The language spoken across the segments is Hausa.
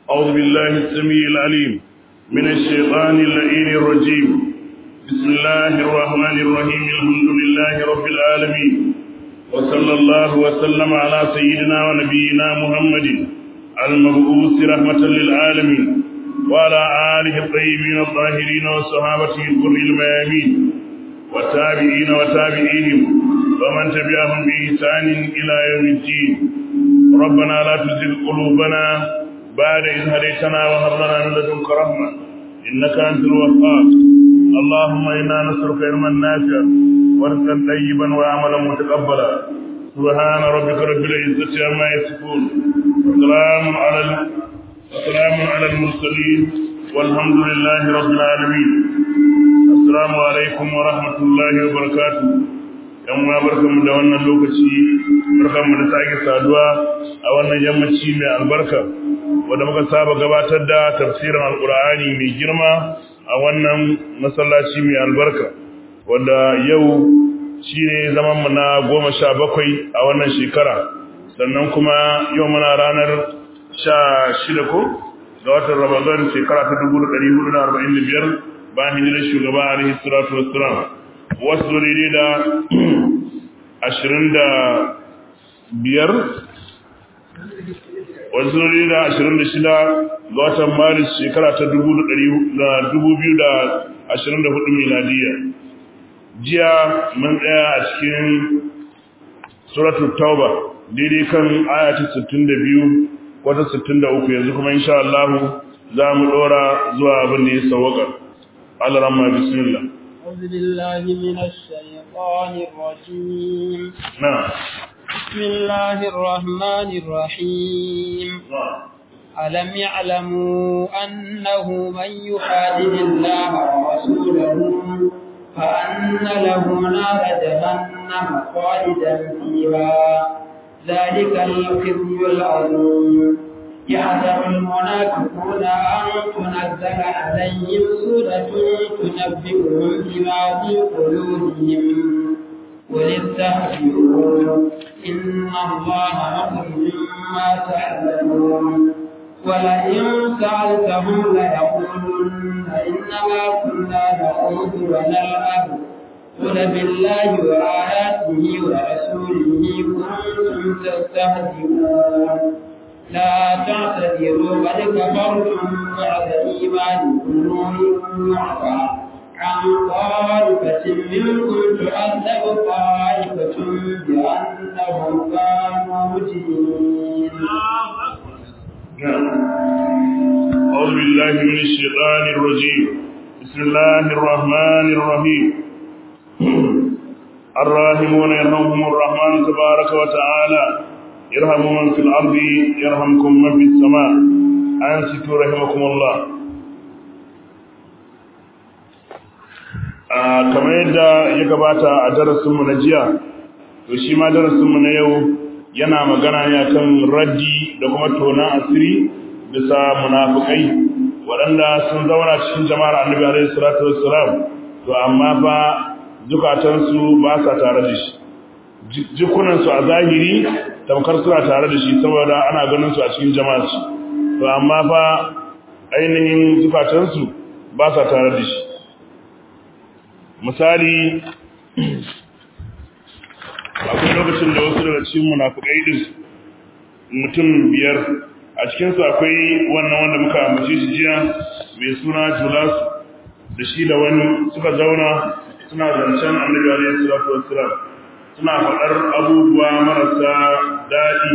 أعوذ بالله السميع العليم من الشيطان اللئيم الرجيم بسم الله الرحمن الرحيم الحمد لله رب العالمين وصلى الله وسلم على سيدنا ونبينا محمد المبعوث رحمة للعالمين وعلى آله الطيبين الطاهرين وصحابته الكر الميامين والتابعين وتابعيهم ومن تبعهم بإحسان إلى يوم الدين ربنا لا تزغ قلوبنا بعد إذ هديتنا وهب لنا من لدنك رحمة إنك أنت الوهاب اللهم إنا نسألك علما نافعا ورزقا طيبا وعملا متقبلا سبحان ربك رب العزة عما يصفون وسلام على وسلام على المرسلين والحمد لله رب العالمين السلام عليكم ورحمة الله وبركاته yan uwa barkanmu da wannan lokaci barkanmu da sake saduwa a wannan yammaci mai albarka wanda muka saba gabatar da tafsirin alkur'ani mai girma a wannan masallaci mai albarka wanda yau shine zaman mu na goma sha bakwai a wannan shekara sannan kuma yau muna ranar sha shida ko ga watan ramadan shekara ta dubu da ɗari hudu da arba'in da biyar bayan hijirar shugaba alaihi salatu wassalam wasu daidai da ashirin da biyar wasu daidai da ashirin da shida ga watan maris shekara ta dubu biyu da ashirin da hudu miladiyya jiya mun tsaya a cikin suratul tauba daidai kan ayata sittin da biyu wata sittin da uku yanzu kuma insha Allah za mu ɗora zuwa abin da ya sawaka Allah ramma bismillah أعوذ بالله من الشيطان الرجيم نعم بسم الله الرحمن الرحيم نعم ألم يعلموا أنه من يحادد الله ورسوله فأن له نار جهنم خالدا فيها ذلك الخزي العظيم يحذر المنافقون أن تنزل عليهم سورة تنبئهم بما في قلوبهم قل استهزئوا إن الله مخرج ما تعلمون ولئن سألتهم ليقولن إنما كنا نخوض ونلعب قل بالله وآياته ورسوله كنتم تستهزئون لا تعتذروا قد كفرتم بعد إيمانكم إن يعفى عن طائفة منكم تعذب طائفة بأنهم كانوا مجرمين أعوذ بالله من الشيطان الرجيم بسم الله الرحمن الرحيم الراحمون يرحمهم الرحمن تبارك وتعالى يرحم من في الأرض يرحمكم من في السماء أنصتوا رحمكم الله kamar yadda ya gabata a darasinmu na jiya to shi ma darasinmu na yau yana magana ne akan raddi da kuma tona asiri bisa munafukai waɗanda sun zauna cikin jama'ar annabi alaihi salatu wassalam to amma fa zukatansu ba sa tare da shi jikunansu a zahiri tamkar suna tare da shi saboda ana ganin su a cikin jama'ar shi to amma fa ainihin zukatansu ba sa tare da shi misali akwai lokacin da wasu daga cikin munafukai din mutum biyar a cikinsu akwai wannan wanda muka ambace shi jiya mai suna Julas da shi da wani suka zauna suna zancen annabi alaihi salatu wassalam suna faɗar abubuwa marasa daɗi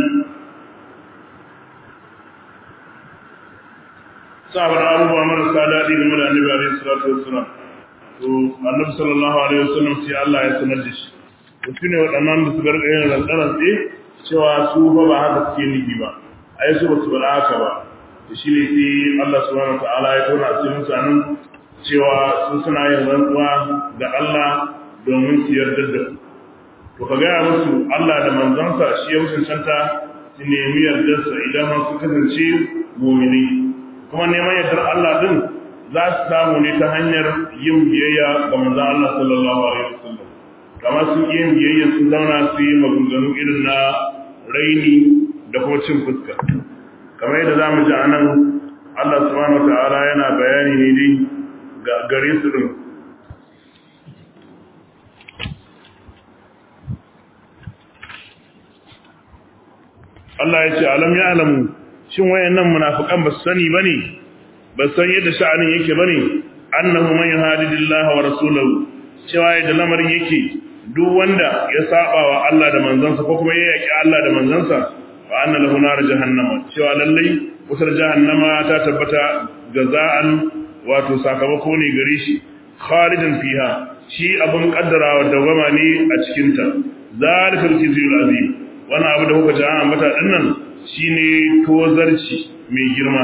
suna faɗar abubuwa marasa daɗi game da annabi alaihi salatu wassalam to annabi sallallahu alaihi wasallam sai Allah ya sanar da shi to shine waɗannan da su garga yin rantsaran tsaye cewa su fa ba haka suke nufi ba ai su ba su faɗa haka ba to shine sai Allah subhanahu wataala ya tona asirin su nan cewa sun suna yin rantsuwa ga Allah domin su yarda da ku to ka gaya musu Allah da manzansa shi ya cancanta su nemi yardarsa idan su kasance mumini kuma neman yardar Allah din za su samu ne ta hanyar yin biyayya ga manzon Allah sallallahu alaihi wasallam kamar sun yin biyayya sun zauna su yi maganganu irin na raini da kuma cin fuska kamar yadda za mu ji a nan Allah subhanahu wataala yana bayani ne dai ga gare su din Allah ya ce alam ya alamu shin wayannan munafikan ba su sani bane ba san yadda sha'anin yake bane annahu man yuhadidillahi wa rasulahu cewa yadda lamarin yake duk wanda ya saba wa Allah da manzansa ko kuma ya yaki Allah da manzansa fa anna lahu nar jahannama cewa lallai wutar jahannama ta tabbata jaza'an wato sakamako ne gare shi khalidan fiha shi abun kaddarawa dawama ne a cikin ta zalikal khizyul azim wannan abu da kuka ji an ambata dinnan shine tozarci mai girma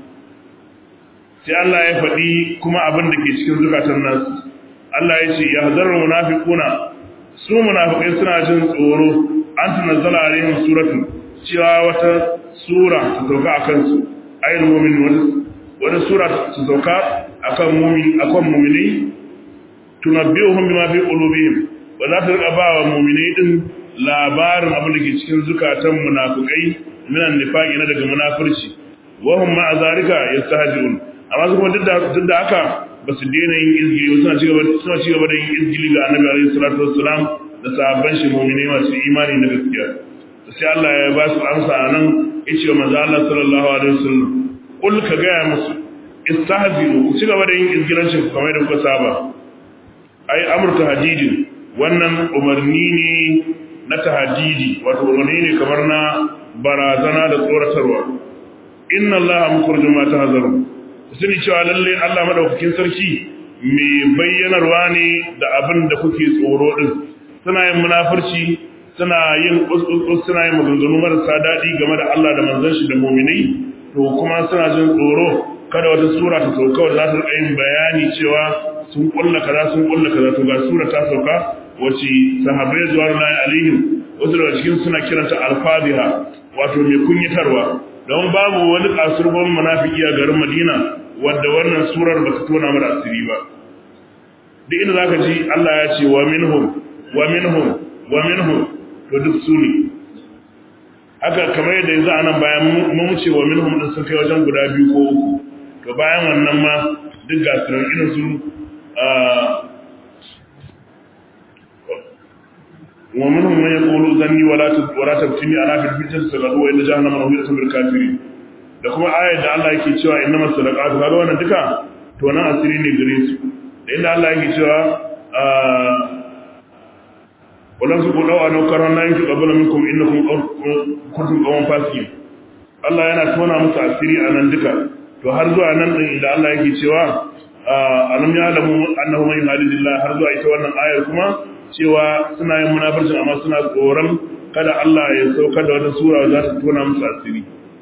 sai Allah ya faɗi kuma abin da ke cikin zukatan nasu Allah ya ce yahzarul munafiquna su munafikai suna jin tsoro an tunazzala alaihim suratu cewa wata sura ta sauka akan su ayyul mu'min wata sura ta sauka akan mu'min akan mu'minai tunabbi'uhum bima fi qulubihim wa za ta rika ba wa mu'minai din labarin abin da ke cikin zukatan munafikai minan nifaqi na daga munafurci wa hum ma'a zalika yastahzi'un amma su kuma duk da haka ba su daina yin izgili ba suna ci gaba da yin izgili ga annabi alaihi salatu wassalam da sahabban shi mu'minai masu imani na gaskiya sai Allah ya ba su amsa anan yace wa manzo Allah sallallahu alaihi wasallam kul ka ga musu istahzi'u ku ci gaba da yin izgilancin ku kamar da kuka saba ai amr tahdidin wannan umarni ne na tahdidi wato umarni ne kamar na barazana da tsoratarwa inna allaha mukhrijum ma tahzarun sani cewa lalle Allah madaukakin sarki mai bayyanarwa ne da abin da kuke tsoro din suna yin munafurci suna yin uskus suna yin maganganu marasa daɗi game da Allah da manzon shi da mu'minai to kuma suna jin tsoro kada wata sura ta sauka wadda za ta rika yin bayani cewa sun kulla kaza sun kulla kaza to ga sura ta sauka wace sahabbai zuwa na alaihim wasu daga cikin suna kiranta alfadiha wato mai kunyatarwa don babu wani kasurban munafiki a garin Madina wanda wannan surar ba ta tona mara asiri ba duk inda zaka ji Allah ya ce wa minhum wa minhum wa minhum to duk su ne haka kamar yadda yanzu anan bayan mun ce wa minhum din sun kai wajen guda biyu ko uku to bayan wannan ma duk ga sunan irin su wa minhum man yaqulu zanni wala wala tabtini ala fil fitr sagadu wa inna jahannama mawhidatun bil kafirin da kuma ayar da Allah yake cewa innamas sadaqatu kaga wannan duka to nan asiri ne gare su da inda Allah yake cewa wannan su kudawa a naukarar na yanki ƙabbala minkum innakum kuntum qawman fasiqin Allah yana tona musu asiri a nan duka to har zuwa nan din inda Allah yake cewa alam ya'lamu annahu man yuhadidillah har zuwa ita wannan ayar kuma cewa suna yin munafircin amma suna tsoron kada Allah ya saukar da wata sura za ta tona musu asiri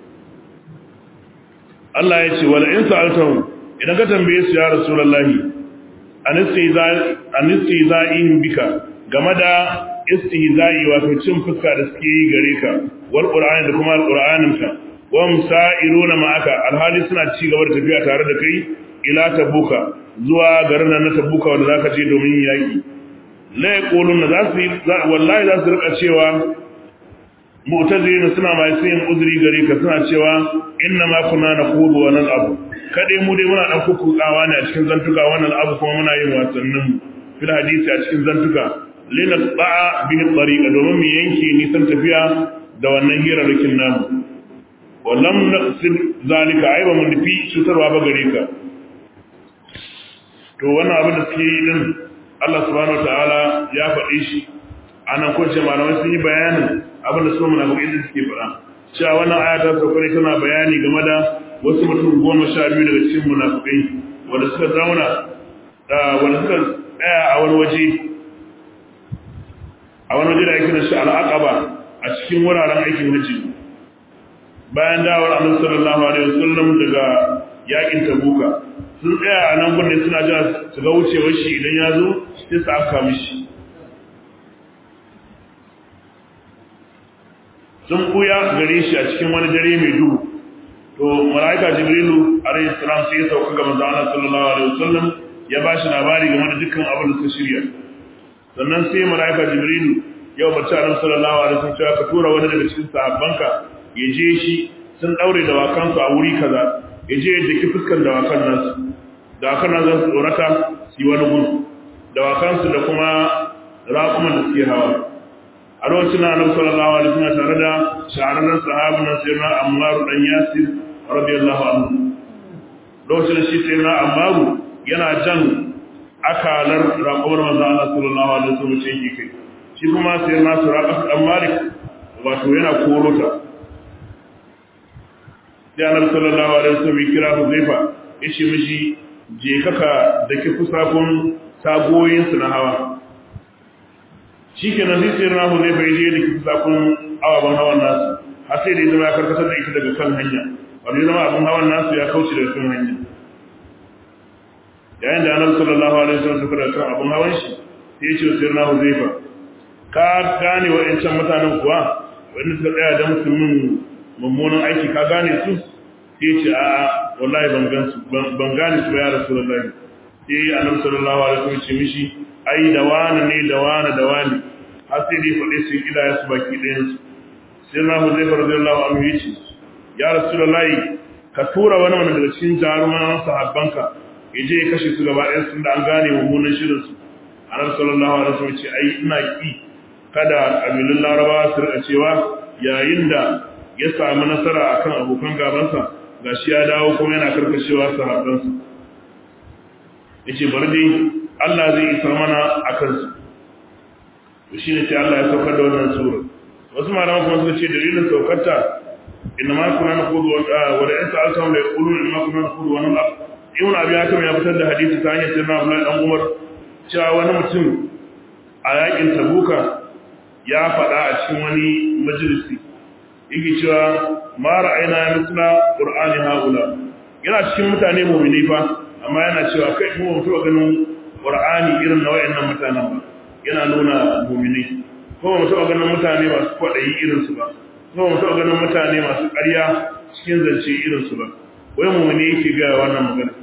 Allah ya ce wala in sa'altahum idan ka tambaye su ya rasulullahi anistihza'in bika game da istihza'i wato cin fuska da suke yi gare ka wal qur'ani da kuma alqur'anin ka wa musa'iruna ma'aka alhali suna ci gaba da tafiya tare da kai ila tabuka zuwa garin nan na tabuka wanda zaka je domin yaki la yaquluna za su wallahi za su rika cewa mu'tazilina suna mai yin uzuri gare ka suna cewa inna ma kunna naqulu wa nal'abu kade mu dai muna dan kukukawa ne a cikin zantuka wannan abu kuma muna yin wasannin fil hadisi a cikin zantuka lina ba'a bi tariqa domin mu yanke nisan tafiya da wannan hirarrakin namu wallam naqsid zalika ai ba mun nufi cutarwa ba gare ka to wannan abin da suke yi din Allah subhanahu wataala ya faɗi shi anan ko ce malamai sun yi bayanin abin da su munafiqai da suke faɗa cewa wannan aya ta sauka ne tana bayani game da wasu mutum goma sha biyu daga cikin munafikai wanda suka zauna wanda suka tsaya a wani waje a wani waje da ake da shi al'aqaba a cikin wuraren aikin hajji bayan dawar annabi sallallahu alaihi wasallam daga yakin tabuka sun tsaya a nan gurin suna jira su ga wucewar shi idan ya zo sai su afka mishi sun buya gare shi a cikin wani dare mai duhu to malaika jibrilu alayhi salam sai ya sauka ga manzo Allah sallallahu alaihi wasallam ya ba shi labari game da dukkan abin da suka shirya sannan sai malaika jibrilu ya umarci Annabi sallallahu alaihi wasallam cewa ka tura wani daga cikin sahabbanka ya je shi sun daure da wakansu a wuri kaza ya je da ki fuskan dawakan nasu dawakan nan za su tsorata su yi wani gudu dawakansu da kuma raƙuman da suke hawa a lokacin na annabi sallallahu alaihi wasallam tare da shahararren sahabin nan sayyidina Ammar dan Yasir radiyallahu anhu lokacin shi sayyidina Ammar yana jan akalar raƙumar manzo Allah sallallahu alaihi wasallam ce yake kai shi kuma sayyidina Suraqah dan Malik wato yana korota sai annabi sallallahu alaihi wasallam ya kira Huzaifa yace mishi je kaka da ki fusafun tagoyin su na hawa shikenan sai sai na Huzaifa ya je da ki fusafun awaban hawan nasu har sai da ya zama ya karkatar da ita daga kan hanya wanda ya zama abin hawan nasu ya kauce daga kan hanya yayin da annabi sallallahu alaihi wasallam suka da kan abin hawan shi sai ya ce sai na Huzaifa ka gane wa'ancan mutanen kuwa wanda suka tsaya da musulmin mummunan aiki ka gane su sai ce a wallahi ban gan su ban gane su ya rasulullahi sai annabi sallallahu alaihi wasallam ce mishi ai da wani ne da wani da wani har sai dai faɗe su ida ya su baki ɗayan su sai na huzaifa radiyallahu anhu yace ya rasulullahi ka tura wani wani daga cikin jaruman sahabbanka ya je ya kashe su gaba ɗayan su da an gane mummunan shirin su annabi sallallahu alaihi wasallam ce ai ina ki kada kabilun larabawa su rika cewa yayin da ya samu nasara akan abokan gabansa gashi ya dawo kuma yana karkashewa sahabbansa yace bari dai Allah zai isa mana akan su to shine sai Allah ya saukar da wannan sura wasu malaman kuma suka ce dalilin saukarta inna ma kunna naqudu wa wa la sa'altum la yaquluna inna kunna naqudu wa nal'ab ibn abi hakim ya fitar da hadisi ta hanyar sirna Abdullah dan Umar cewa wani mutum a yakin Tabuka ya faɗa a cikin wani majalisi yake cewa ma ra'ayna misla qur'ani haula yana cikin mutane mu'mini fa amma yana cewa kai mu mutu ganin qur'ani irin na wayannan mutanen ba yana nuna mu'mini ko mu taɓa ganin mutane masu kwaɗayi irin su ba ko mu taɓa ganin mutane masu ƙarya cikin zance irin su ba wai mu'mini yake ga wannan magana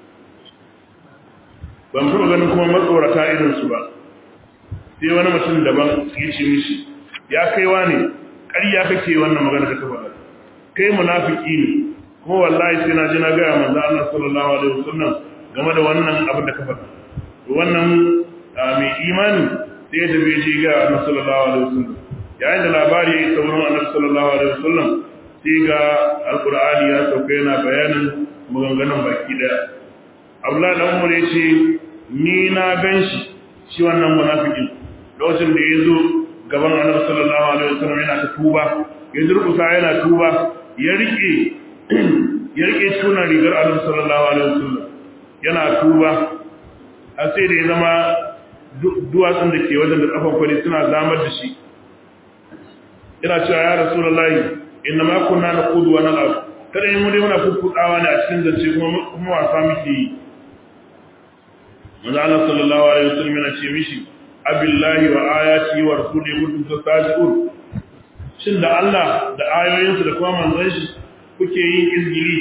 ba mu taɓa ganin kuma matsorata irin su ba sai wani mutum daban ya ce mishi ya kaiwa ne ƙarya kake wannan magana da ka faɗa kai munafiki ne kuma wallahi sai na je na ga manzo Allah sallallahu alaihi wasallam game da wannan abin da ka faɗa wannan mai imani sai ya tafi ji ga Annabi sallallahu alaihi wasallam yayin da labari ya sauran Annabi sallallahu alaihi wasallam sai ga alqur'ani ya sauka yana bayanin maganganun baki daya Abdullahi dan Umar ya ce ni na ganshi shi wannan munafikin lokacin da ya zo gaban annabi sallallahu alaihi wasallam yana ta tuba ya durkusa yana tuba ya rike ya rike tunan rigar annabi sallallahu alaihi wasallam yana tuba a sai da ya zama duwatsun da ke wajen da kafan kwari suna zamar da shi yana cewa ya rasulullahi inna ma kunna naqudu wa nal'ab kada yin mu dai muna kukkutsawa ne a cikin zance kuma kuma wasa muke yi manzo Allah sallallahu alaihi wasallam yana ce mishi abillahi wa ayati wa rasulihi kuntum tastaji'un shin da Allah da ayoyinsa da kuma manzon shi kuke yin izgili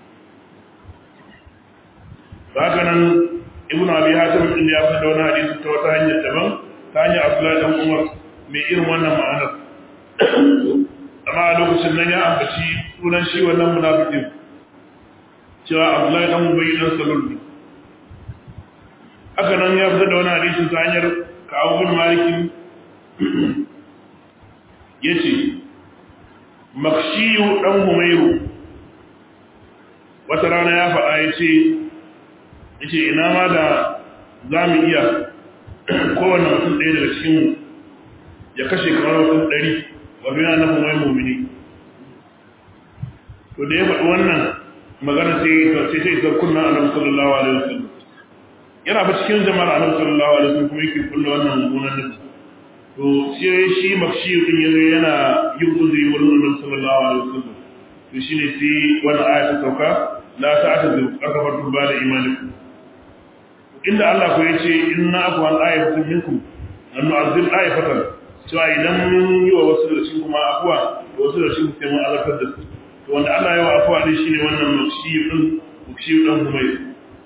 haka nan ibnu abi hatim din ya fada wani hadisi ta wata hanyar daban ta hanyar abdullahi dan umar mai irin wannan ma'anar amma a lokacin nan ya ambaci sunan shi wannan munafikin cewa abdullahi dan ubay dan salul ne haka nan ya fitar da wani hadisi ta hanyar kawo bin malikin ya ce makshiyu ɗan humairu wata rana ya faɗa ya ce ya ce ina ma da za mu iya kowane mutum ɗaya daga cikinmu ya kashe kamar mutum ɗari wato yana na humai mumini to da ya faɗi wannan magana sai sai sai sai kunna annabi sallallahu alaihi wasallam yana ba cikin jama'ar annabi sallallahu alaihi wasallam kuma yake kullu wannan mummunan nufi to sai shi makshi din yazo yana yin uzuri wurin annabi sallallahu alaihi wasallam to shine sai wannan aya ta sauka la ta'tadu akafartum ba da imanikum inda Allah ko yace inna afwan ayatun minkum an nu'azzib ayatan cewa idan mun yi wa wasu da cikin kuma afwa da wasu da cikin sai mun azabtar da su to wanda Allah ya wa afwa din shine wannan makshi din makshi din humayr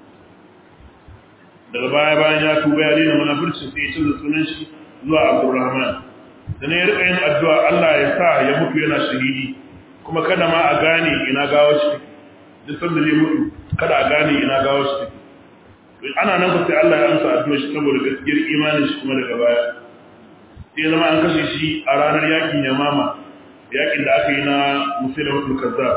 daga baya bayan ya tuba ya daina munafurci sai ya canza sunan shi zuwa Abdurrahman dan ya rika yin addu'a Allah ya sa ya mutu yana shahidi kuma kada ma a gane ina gawo shi duk sanda zai mutu kada a gane ina gawo shi take ana nan ku sai Allah ya amsa addu'a shi saboda gaskiyar imanin shi kuma daga baya sai zama an kashe shi a ranar yakin yamama yakin da aka yi na musulmatul kazzab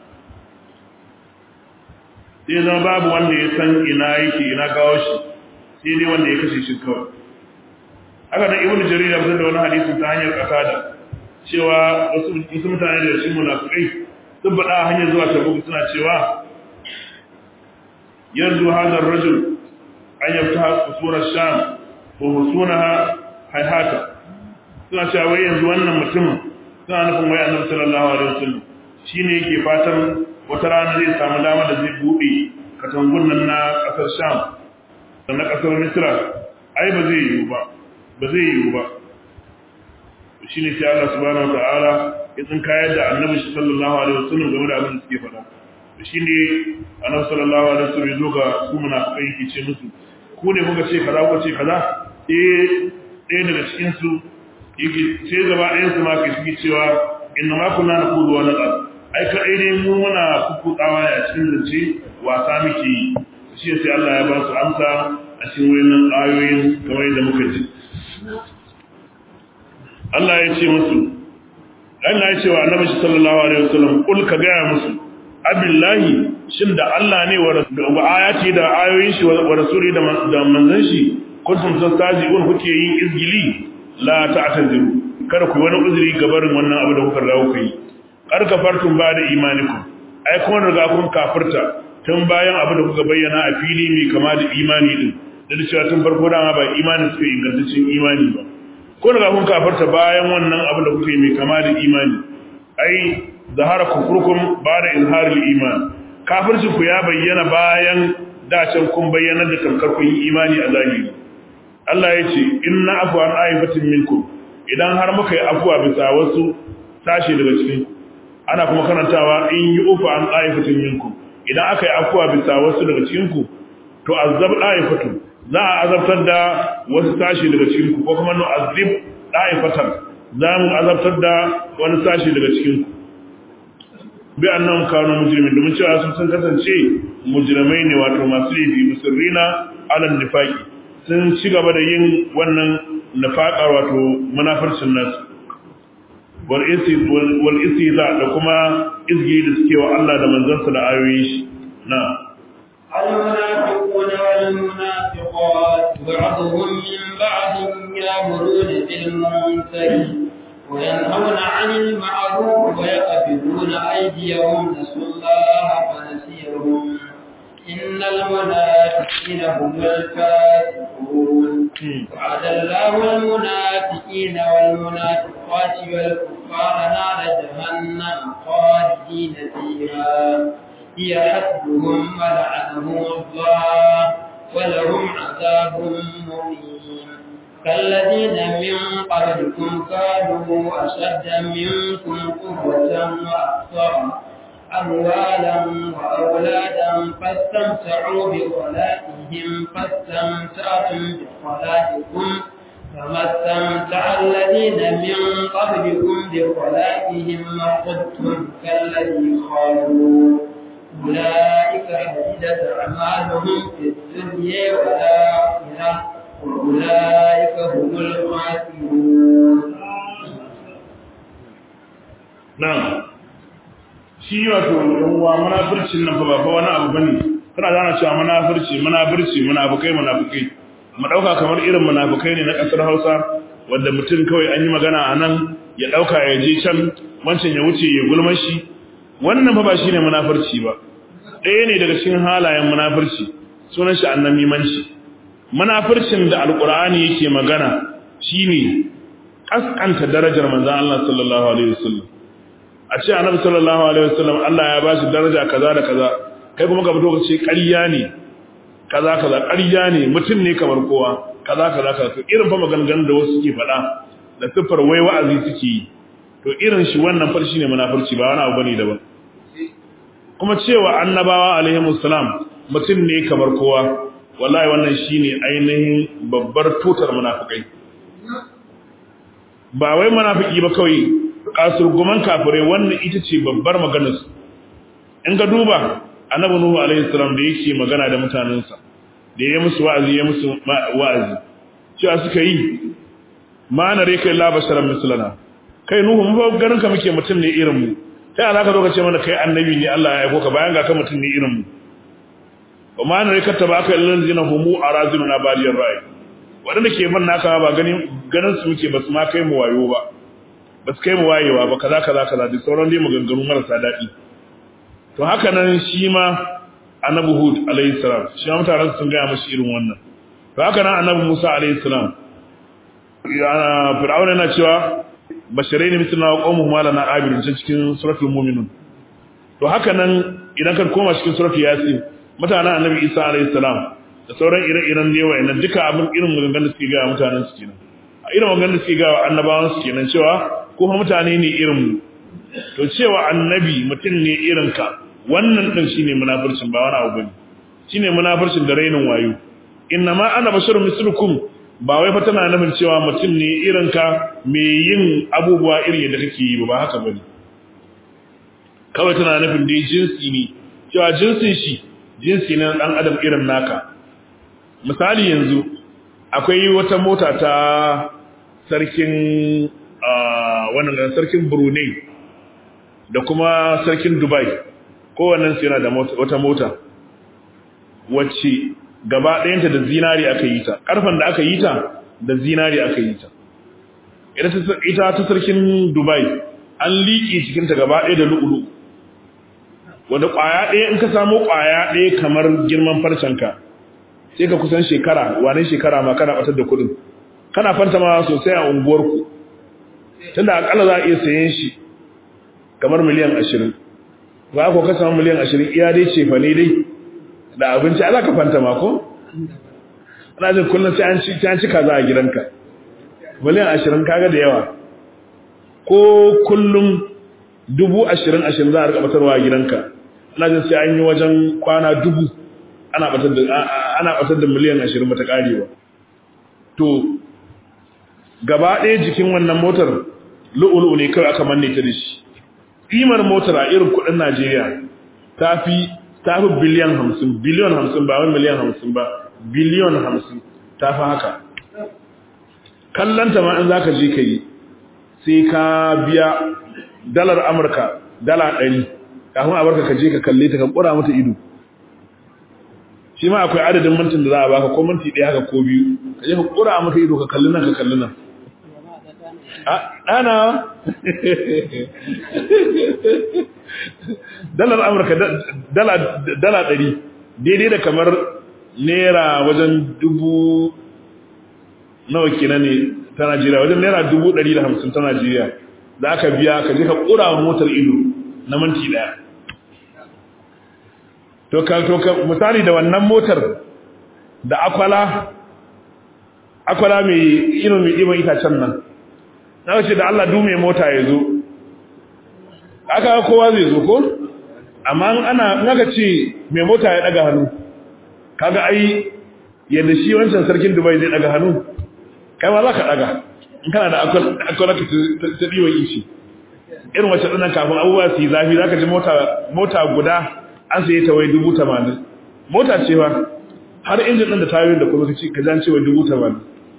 sai zama babu wanda ya san ina yake ina gawo shi sai dai wanda ya kashe shi kawai haka da ibnu jarir ya fitar da wani hadisi ta hanyar kasada cewa wasu mutane da shi munafikai sun faɗa a hanyar zuwa tabuk suna cewa yanzu hadar rajul an yabta kusurar sham ko husunaha haihata suna cewa wai yanzu wannan mutumin suna nufin wai annabi sallallahu alaihi wasallam shine yake fatan wata rana zai samu dama da zai bude katangun nan na kasar sham da na kasar misra ai ba zai yiwu ba ba zai yiwu ba shine sai Allah subhanahu wataala ya tsinkayar da annabi sallallahu alaihi wasallam game da abin da suke faɗa shine annabi sallallahu alaihi wasallam ya zo ga su munafikai yake ce musu ku ne kuka ce kaza kuka ce kaza eh ɗaya daga cikin su yake sai gaba ɗayan su ma ke suke cewa inna ma kunna naqudu wa naqad ai ka dai mu muna kukkudawa ne a cikin zance wasa muke yi shi sai Allah ya ba su amsa a cikin wayannan ayoyin kamar yadda muka ji Allah ya ce musu Allah ya ce wa Annabi sallallahu alaihi wasallam kul ka ga musu abillahi shin da Allah ne wa ayati da ayoyin shi wa rasuli da manzon shi kuntum tastaji'un kuke yin izgili la ta'taziru kada ku wani uzuri gabarin wannan abu da kuka dawo kai kar kafartum ba da imanikum ai kun riga kun kafirta tun bayan abu da kuka bayyana a fili mai kama da imani din da cewa tun farko dama ba imani suka ingantaccen imani ba kun riga kun kafirta bayan wannan abu da kuka yi mai kama da imani ai zahara kufrukum ba da izharil iman kafirci ku ya bayyana bayan dacen kun bayyana da tamkar kun yi imani a zahiri Allah ya ce inna afwa an aifatin minkum idan har muka yi afwa bisa wasu tashi daga cikin ana kuma karantawa in yi ufa an aifatin minkum idan aka yi afwa bisa wasu daga cikin ku to azab aifatu za a azabtar da wasu tashi daga cikin ku ko kuma no azib aifatan za mu azabtar da wani tashi daga cikin ku bi annan kanu mujrimin domin cewa sun san kasance mujrimai ne wato masu laifi musirrina alal nifaqi sun ci gaba da yin wannan nifaqa wato munafircin nasu wal isi wal istiza da kuma izgi da suke wa Allah da manzansa da ayoyin shi na المنافقون والمنافقات بعضهم من بعض يأمرون بالمنكر وينهون عن المعروف ويقبلون أيديهم نسوا الله فنسيهم إن المنافقين هم الفاسقون وعد الله المنافقين والمنافقات والكفار نار جهنم خالدين فيها هي حسبهم ولعنهم الله ولهم عذاب مقيم كالذين من قبلكم كانوا أشد منكم قوة وأكثر أموالا وأولادا فاستمتعوا بخلاقهم فاستمتعتم بخلاقكم فما استمتع الذين من قبلكم بخلاقهم وخذتم كالذي خالوا أولئك حدثت أعمالهم في الدنيا والآخرة وأولئك هم الخاسرون na'am shi wato uwa munafircin nan fa ba wani abu bane kana zana cewa munafirci munafirci munafikai munafikai mu dauka kamar irin munafikai ne na kasar Hausa wanda mutum kawai an yi magana a nan ya dauka ya je can wancan ya wuce ya gulmar shi wannan fa ba shine munafirci ba ɗaya ne daga cikin halayen munafirci sunan shi annamimanci munafircin da alqur'ani yake magana shine kaskanta darajar manzon Allah sallallahu alaihi wasallam a ce annabi sallallahu alaihi wasallam Allah ya bashi daraja kaza da kaza kai kuma ka fito ka ce ƙarya ne kaza kaza ƙarya ne mutum ne kamar kowa kaza kaza kaza to irin fa maganganun da wasu suke faɗa da siffar wai wa'azi suke yi to irin shi wannan farshi ne munafurci ba wani abu bane daban kuma cewa annabawa alaihi salam mutum ne kamar kowa wallahi wannan shine ainihin babbar tutar munafikai ba wai munafiki ba kawai kasurguman kafirai wannan ita ce babbar maganarsu in ka duba annabi nuhu alaihi salam da yake magana da mutanensa da ya musu wa'azi ya musu wa'azi cewa suka yi ma na reka illa basharan mislana kai nuhu mu fa ganin ka muke mutum ne irin mu kai ana ka zo ka ce mana kai annabi ne Allah ya aiko ka bayan ga ka mutum ne irin mu wa ma na reka tabaka illal zina humu araziluna baliyar ra'i wadanda ke ban naka ba ganin ganin su muke basu ma kai mu wayo ba basu kai mu wayewa ba kaza kaza kaza duk sauran dai maganganu marasa daɗi to haka nan shi ma annabi hud alayhi salam shi ma mutanen sun gaya mashi irin wannan to haka nan annabi musa alayhi salam fir'aun yana cewa basharaini mithluna wa qaumuhuma lana abirun cikin suratul mu'minun to haka nan idan ka koma cikin suratul yasin mutanen annabi isa alayhi salam da sauran ire-iren ne wa'annan duka abin irin maganganun da suke gaya mutanen su kenan a irin maganganun da suke gaya annabawan su kenan cewa kuma mutane ne irin mu to cewa annabi mutum ne irin ka wannan din shine munafircin ba wani abu bane shine munafircin da rainin wayo inna ma ana basharun mislukum ba wai fa tana nufin cewa mutum ne irin ka me yin abubuwa irin yadda kake yi ba haka bane kawai tana nufin dai jinsi ne cewa jinsin shi jinsi ne dan adam irin naka misali yanzu akwai wata mota ta sarkin wannan sarkin Brunei da kuma sarkin Dubai kowannen su yana da wata mota wacce gaba ɗayanta da zinari aka yi ta ƙarfen da aka yi ta da zinari aka yi ta ita ta sarkin Dubai an liƙe cikinta gaba ɗaya da lu'ulu wanda ƙwaya ɗaya in ka samu ƙwaya ɗaya kamar girman farcenka sai ka kusan shekara wane shekara ma kana ɓatar da kuɗin kana fanta ma sosai a unguwarku tunda akalla za a iya sayen shi kamar miliyan ashirin ba ko ka samu miliyan ashirin iya dai ce fa ne dai da abinci ala ka fanta ma ko ana jin kullum sai an ci an ci kaza a gidanka miliyan ashirin kaga da yawa ko kullum dubu ashirin ashirin za a rika batarwa a gidanka ana jin sai an yi wajen kwana dubu ana batar da ana batar da miliyan ashirin bata karewa to gaba ɗaya jikin wannan motar lu'ulu'u ne kawai aka manne ta da shi ƙimar motar a irin kuɗin Najeriya ta fi ta fi biliyan hamsin biliyon hamsin ba wani miliyan hamsin ba biliyon hamsin ta fi haka kallanta ma in za ka je ka yi sai ka biya dalar amurka dala ɗari kafin a barka ka je ka kalle ta ka ƙura mata ido shi ma akwai adadin mintin da za a baka ko minti ɗaya haka ko biyu ka je ka ƙura mata ido ka kalli nan ka kalli nan ɗana dalar amurka dala ɗari daidai da kamar naira wajen dubu nawa kenan ne ta najeriya wajen naira dubu ɗari da hamsin ta najeriya da aka biya ka je ka ƙura wa motar ido na minti ɗaya to ka misali da wannan motar da akwala akwala mai ino mai ɗiban itacen nan na ce da Allah dume mota ya zo aka kowa zai zo ko amma ana naga ce mai mota ya daga hannu kaga ai yadda shi wancan sarkin Dubai zai daga hannu kai ma za ka daga in kana da akwai ta diwon ishi irin wacce dinan kafin abubuwa su yi zafi za ka ji mota guda an saye ta wai dubu tamanin mota ce ba har injin ɗin da tayoyin da kuma ka jan cewa dubu tamanin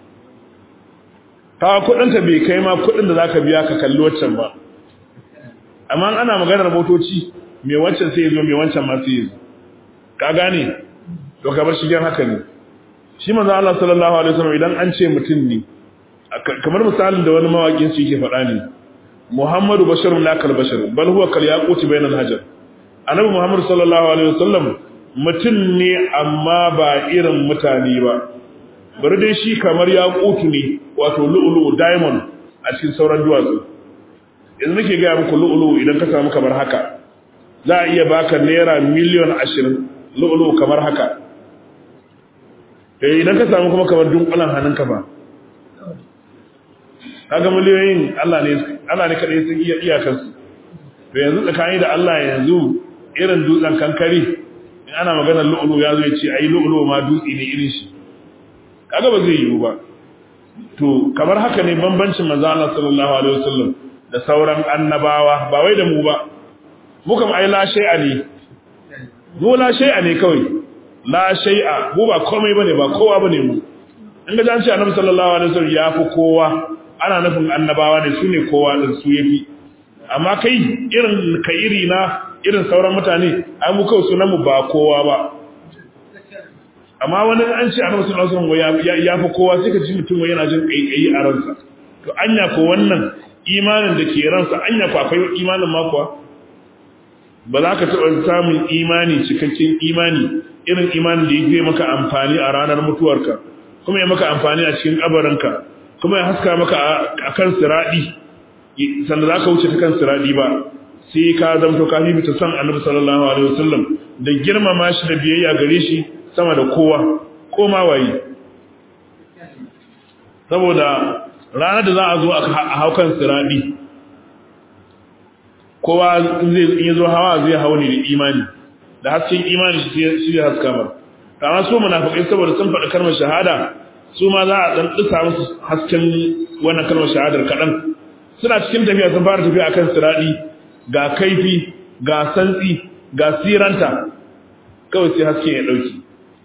kawo kudinta bai kai ma kudin da zaka biya ka kalli waccan ba amma ana maganar motoci mai wancan sai zo mai wancan ma sai zo ka gane to ka bar shigen haka ne shi manzo Allah sallallahu alaihi wasallam idan an ce mutum ne kamar misalin da wani mawakin shi yake faɗa ne Muhammadu basharun la kal bashar bal huwa kal yaquti bainal hajar annabi Muhammad sallallahu alaihi wasallam mutum ne amma ba irin mutane ba bari dai shi kamar yaqutu ne wato lu'lu'u diamond a cikin sauran duwatsu yanzu nake ga muku lu'lu'u idan ka samu kamar haka za a iya baka naira miliyan 20 lu'lu'u kamar haka eh idan ka samu kuma kamar dunkulan hannunka ba kaga miliyoyin Allah ne Allah ne kadai sun iya iyakar su to yanzu tsakani da Allah yanzu irin dutsen kankari in ana maganar lu'lu'u ya zo ya ce ai lu'lu'u ma dutse ne irin shi kaga ba zai yiwu ba to kamar haka ne bambancin manzo Allah sallallahu alaihi wasallam da sauran annabawa ba wai da mu ba mu kam ai la shay'a ne mu la shay'a ne kawai la shay'a mu ba komai bane ba kowa bane mu in ga an ce annabi sallallahu alaihi wasallam ya fi kowa ana nufin annabawa ne su ne kowa din su yafi amma kai irin ka iri na irin sauran mutane ai mu kawai sunan mu ba kowa ba amma wani an ce annabi sallallahu alaihi wasallam ya fi kowa sai ka ji mutum yana jin kaikayi a ransa to anya ko wannan imanin da ke ransa anya ko akwai imanin ma kuwa ba za ka taɓa samun imani cikakken imani irin imanin da ya maka amfani a ranar mutuwarka kuma ya maka amfani a cikin kabarinka kuma ya haska maka a kan siraɗi sanda za ka wuce ta kan siraɗi ba sai ka zamto ka fifita son annabi sallallahu alaihi wasallam da girmama shi da biyayya gare shi sama da kowa ko ma waye saboda ranar da za a zo a haukan siraɗi kowa zai in zo hawa zai hau ne da imani da hasken imani shi ya haska ba kama su munafikai saboda sun faɗi kalmar shahada su ma za a ɗan ɗisa musu hasken wannan kalmar shahadar kaɗan suna cikin tafiya sun fara tafiya akan siraɗi ga kaifi ga santsi ga siranta kawai sai haske ya ɗauki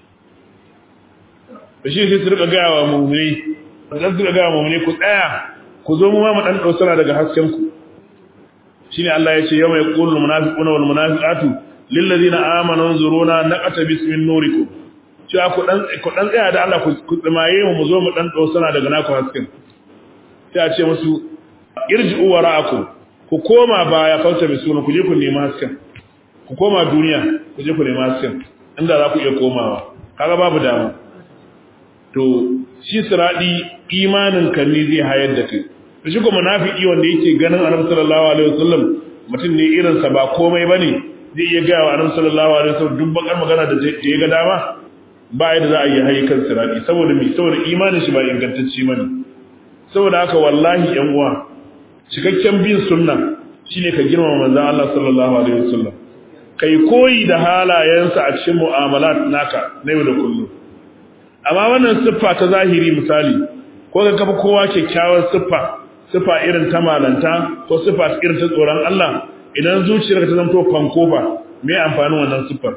da shi sai su rika gaya wa mummuni da su rika gaya wa mummuni ku tsaya ku zo mu ma mu ɗan ɗausara daga hasken ku shine Allah ya ce yau mai qulul munafiquna wal munafiqatu lil ladina amanu zuruna naqatabis min nurikum cewa ku dan ku dan tsaya da Allah ku tsimaye mu mu zo mu dan ɗausara daga naku hasken sai a ce musu irji'u wara'akum ku koma baya fauta bi sunan ku je ku nemi hasken ku koma duniya ku je ku nemi hasken inda za ku iya komawa kaga babu dama to shi siradi imanin ka ne zai hayar da kai to shi ko munafiki wanda yake ganin annabi sallallahu alaihi wasallam mutum ne irin sa ba komai bane zai iya ga wa annabi sallallahu alaihi wasallam duk bakar magana da ya ga dama ba yadda za a yi hayi kan siradi saboda me saboda imanin shi ba ingantacce bane saboda haka wallahi yan uwa cikakken bin sunna shine ka girmama manzon Allah sallallahu alaihi wasallam kai koyi da halayensa a cikin mu'amalat naka na yau da kullum amma wannan siffa ta zahiri misali ko ka kafa kowa kyakkyawar siffa siffa irin ta malanta ko siffa irin ta tsoron Allah idan zuciyarka ta zanto fankofa me amfanin wannan siffar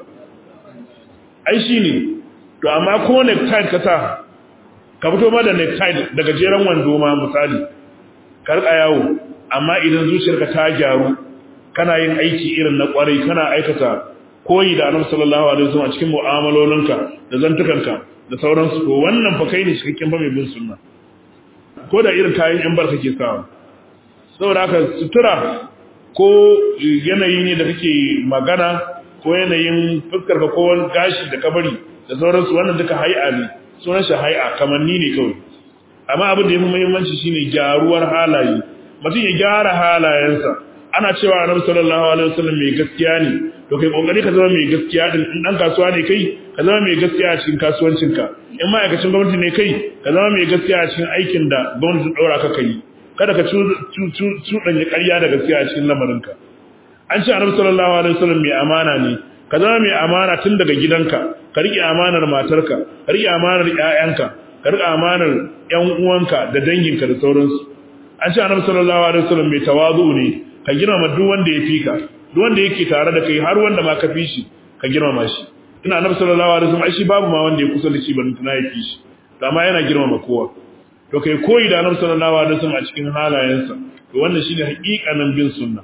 ai shine to amma ko necktie ka sa ka fito ma da necktie daga jeren wando ma misali ka rika yawo amma idan zuciyarka ta gyaru kana yin aiki irin na kwarai kana aikata koyi da annabi sallallahu alaihi wasallam a cikin mu'amalolinka da zantukanka da sauransu ko wannan fa kai ne cikakken fa mai bin sunna ko da irin kayan yan bar kake sawa saboda haka sutura ko yanayi ne da kake magana ko yanayin fuskar ka ko gashi da kabari da sauransu wannan duka hay'a ne sunan shi hay'a kamanni ne kawai amma abin da yafi muhimmanci shine gyaruwar halaye mutum ya gyara halayensa ana cewa annabi sallallahu alaihi wasallam mai gaskiya ne to kai kokari ka zama mai gaskiya din in dan kasuwa ne kai ka zama mai gaskiya a cikin kasuwancinka in ma'aikacin gwamnati ne kai ka zama mai gaskiya a cikin aikin da gwamnati ta daura ka kai kada ka cuɗanya ƙarya da gaskiya a cikin lamarinka an ce annabi sallallahu alaihi wasallam mai amana ne ka zama mai amana tun daga gidanka ka riƙe amanar matarka ka riƙe amanar ƴaƴanka ka riƙe amanar ƴan uwanka da danginka da sauransu an ce annabi sallallahu alaihi wasallam mai tawazu ne ka girmama duk wanda ya fi ka duk wanda yake tare da kai har wanda ma ka fi shi ka girmama shi ina annabi sallallahu alaihi wasallam ai shi babu ma wanda ya kusa da shi ban tuna ya fi shi to amma yana girmama kowa to kai koyi da annabi sallallahu alaihi wasallam a cikin halayensa to wannan shine haƙiƙanin bin sunna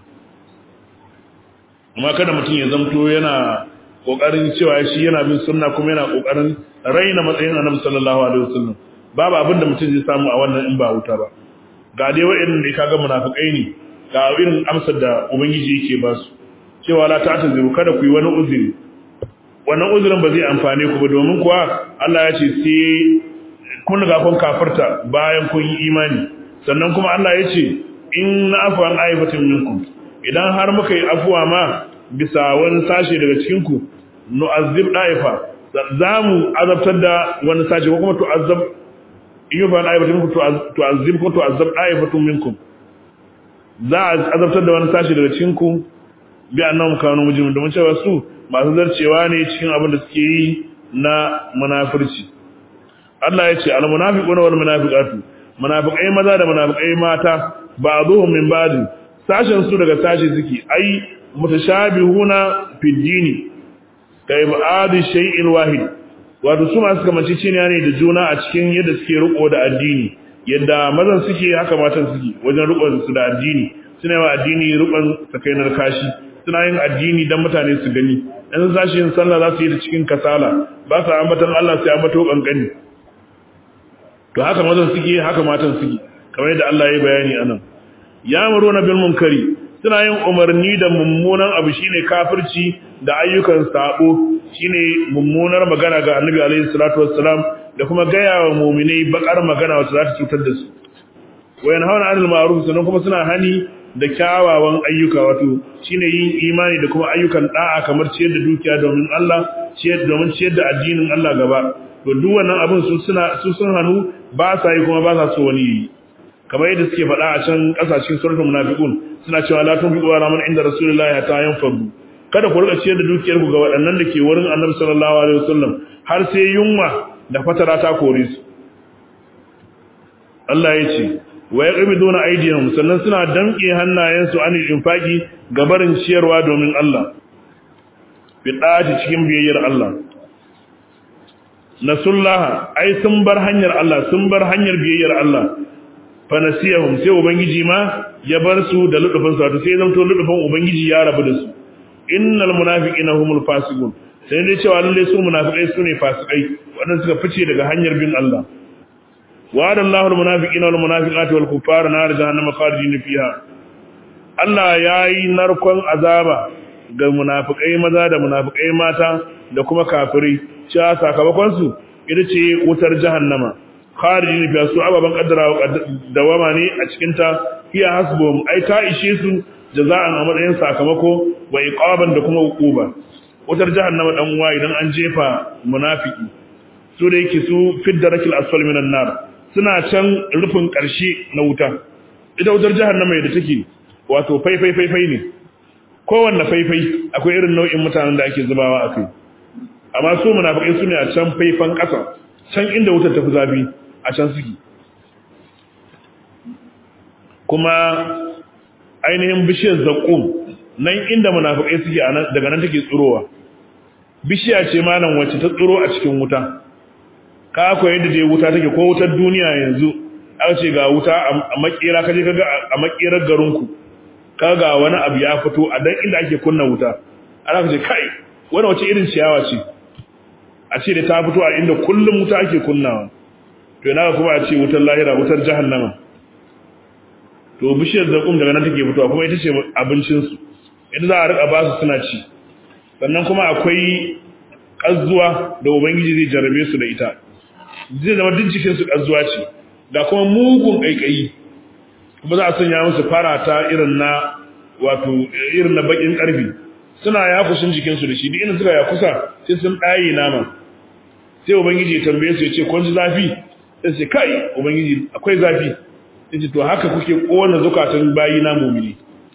amma kada mutum ya zamto yana kokarin cewa shi yana bin sunna kuma yana kokarin raina matsayin annabi sallallahu alaihi wasallam babu abin da mutum zai samu a wannan in ba wuta ba ga dai wa'annan da kaga munafikai ne ga irin amsar da ubangiji yake ba su cewa la ta'taziru kada ku yi wani uzuri wannan uzurin ba zai amfane ku ba domin kuwa Allah ya ce sai kun ga kun kafirta bayan kun yi imani sannan kuma Allah ya ce in na afu an aibatin minkum idan har muka yi afuwa ma bisa wani sashe daga cikin ku nu'azzib daifa za mu azabtar da wani sashe ko kuma tu'azzab in yi fa an aibatin minkum tu'azzib ko tu'azzab daifatun minkum za a azabtar da wani sashi daga cikin ku bi annahum kanu mujrimin domin cewa su masu zarcewa ne cikin abin da suke yi na munafurci Allah ya ce al munafiquna wal munafiqatu munafiqai maza da munafiqai mata ba'dhum min ba'd sashen su daga sashi suke ai mutashabihuna fi dini kai ba'adi shay'il wahid wato su masu kamanci ciniya ne da juna a cikin yadda suke riko da addini yadda mazan suke haka matan suke wajen rikon su da addini suna yi wa addini rikon sakainar kashi suna yin addini don mutane su gani in sun sashi yin sallah za su yi da cikin kasala ba su ambatan Allah sai ambato kankani to haka mazan suke haka matan suke kamar yadda Allah ya bayani anan ya muru na bil munkari suna yin umarni da mummunan abu shine kafirci da ayyukan sabo shine mummunar magana ga Annabi alaihi salatu wassalam da kuma gaya wa mu'minai bakar magana wacce za ta cutar da su wayan hawana anil ma'ruf sannan kuma suna hani da kyawawan ayyuka wato shine yin imani da kuma ayyukan da'a kamar ciyar da dukiya domin Allah ciyar domin ciyar da addinin Allah gaba to duk wannan abin su suna su sun hanu ba sa yi kuma ba sa so wani yi kamar yadda suke faɗa a can ƙasashen suratul munafiqun suna cewa la tunfiqu ala man inda rasulullahi hatta yanfadu kada ku rika ciyar da dukiyar ku ga waɗannan da ke wurin annabi sallallahu alaihi wasallam har sai yunwa da fatara ta kore su Allah ya ce wa yaqbiduna aydihim sannan suna damƙe hannayensu anil infaqi ga barin ciyarwa domin Allah bidati cikin biyayyar Allah nasullaha ai sun bar hanyar Allah sun bar hanyar biyayyar Allah fanasiyahum sai ubangiji ma ya bar su da ludufin su wato sai zanto ludufin ubangiji ya rabu da su innal munafiqina humul fasiqun sai dai cewa lalle su munafikai su ne fasikai wadanda suka fice daga hanyar bin Allah wa'ada Allahu almunafiqina wal munafiqati wal kuffara nar jahannama khalidin fiha Allah yayi narkon azaba ga munafikai maza da munafikai mata da kuma kafirai cewa sakamakon su ita ce wutar jahannama kharijin fiya su ababan kaddara dawama ne a cikin ta hiya hasbum ai ta ishe su jaza'an a matsayin sakamako wa iqaban da kuma hukuba wutar jahannama dan uwa idan an jefa munafiki su da yake su fiddarakil asfal minan nar suna can rufin karshe na wuta ita wutar jahannama da take wato faifai faifai ne kowanne faifai akwai irin nau'in mutanen da ake zubawa akai amma su munafikai su ne a can faifan ƙasa can inda wutar tafi zafi a can suke kuma ainihin bishiyar zaƙum nan inda munafikai suke daga nan take tsirowa bishiya ce malam wacce ta tsiro a cikin wuta ka ko yadda dai wuta take ko wutar duniya yanzu aka ce ga wuta a makera kaje kaga a makerar garinku kaga wani abu ya fito a dan inda ake kunna wuta ana ce kai wani wace irin ciyawa ce a ce da ta fito a inda kullum wuta ake kunnawa to yana kuma a ce wutar lahira wutar jahannama to bishiyar zakum daga nan take fitowa kuma ita ce abincinsu ita za a rika ba su suna ci sannan kuma akwai ƙazuwa da ubangiji zai jarabe su da ita zai zama duk jikinsu ƙazuwa ce da kuma mugun ƙaiƙayi kuma za a sanya musu farata irin na wato irin na baƙin ƙarfi suna yakushin jikinsu da shi duk inda suka yakusa sai sun ɗaye nama sai ubangiji ya tambaye su ya ce kun ji zafi sai ce kai ubangiji akwai zafi sai ce to haka kuke kowane zukatan bayi na mumini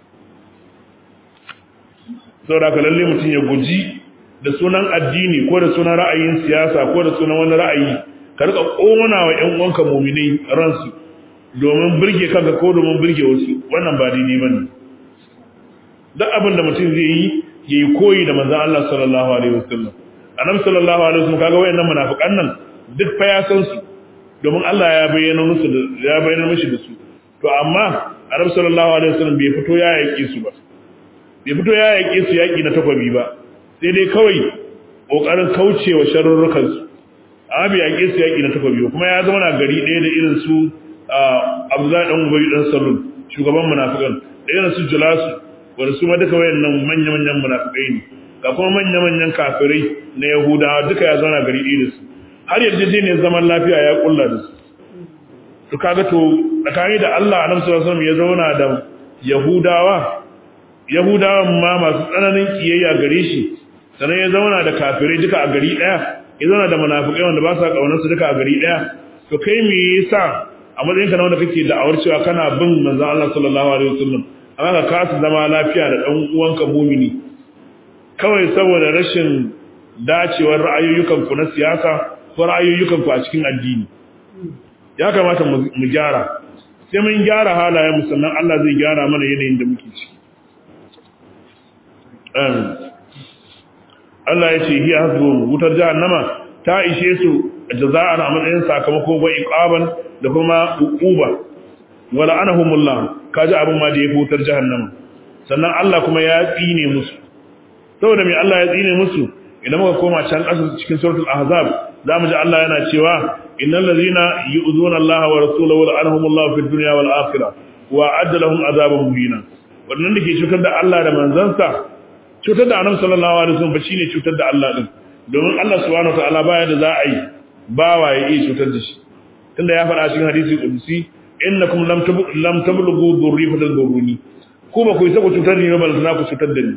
saboda haka lalle mutum ya guji da sunan addini ko da sunan ra'ayin siyasa ko da sunan wani ra'ayi ka rika kona wa ƴan uwanka muminai ransu domin burge kanka ko domin burge wasu wannan ba daidai bane duk abin da mutum zai yi yayi koyi da manzon Allah sallallahu alaihi wasallam annabi sallallahu alaihi wasallam kaga wayannan munafikan nan duk fa ya san su domin Allah ya bayyana musu da ya bayyana mishi da su to amma annabi sallallahu alaihi wasallam bai fito ya yake su ba bai fito ya yake su yaki na takwabi ba sai dai kawai kokarin kaucewa sharurrukan su amma bai yake su yaki na takwabi ba kuma ya zama na gari ɗaya da irin su Abdullahi dan Ubay dan Salul shugaban munafikan da irin su Julasu wanda su ma duka wayannan manya-manyan munafikai ne ga kuma manya-manyan kafirai na Yahudawa duka ya zauna gari ɗaya da su har yarjejeniyar zaman lafiya ya kulla da su to kaga to tsakani da Allah annabi sallallahu alaihi wasallam ya zauna da Yahudawa Yahudawan ma masu tsananin kiyayya gare shi sannan ya zauna da kafirai duka a gari ɗaya ya zauna da munafikai wanda ba sa kaunar su duka a gari ɗaya to kai me yasa a matsayin ka na wanda kake da'awar cewa kana bin manzon Allah sallallahu alaihi wasallam amma ka kasa zama lafiya da ɗan uwanka mumini kawai saboda rashin dacewar ra'ayoyukanku na siyasa ko ra'ayoyukanku a cikin addini ya kamata mu gyara sai mun gyara halayen mu sannan Allah zai gyara mana yanayin da muke ciki Allah ya ce hiya hasbu wutar jahannama ta ishe su jaza'an a matsayin sakamako wa iqaban da kuma uquba wala anahumullah kaji abin ma da ya wutar jahannama sannan Allah kuma ya tsine musu saboda me Allah ya tsine musu idan muka koma can ƙasa cikin suratul ahzab zamu ji Allah yana cewa innal ladhina yu'zuna Allah wa rasulahu la'anahumullahu fid dunya wal akhirah wa adda lahum azaban muhina wannan dake cutar da Allah da manzansa cutar da Annabi sallallahu alaihi wasallam ba shine cutar da Allah din domin Allah subhanahu wataala baya da za a yi bawa ya iya cutar da shi tunda ya faɗa cikin hadisi qudsi innakum lam lam tablughu dhurri fatadurruni ko ba ku isa ku cutar ni ba balantana ku cutar da ni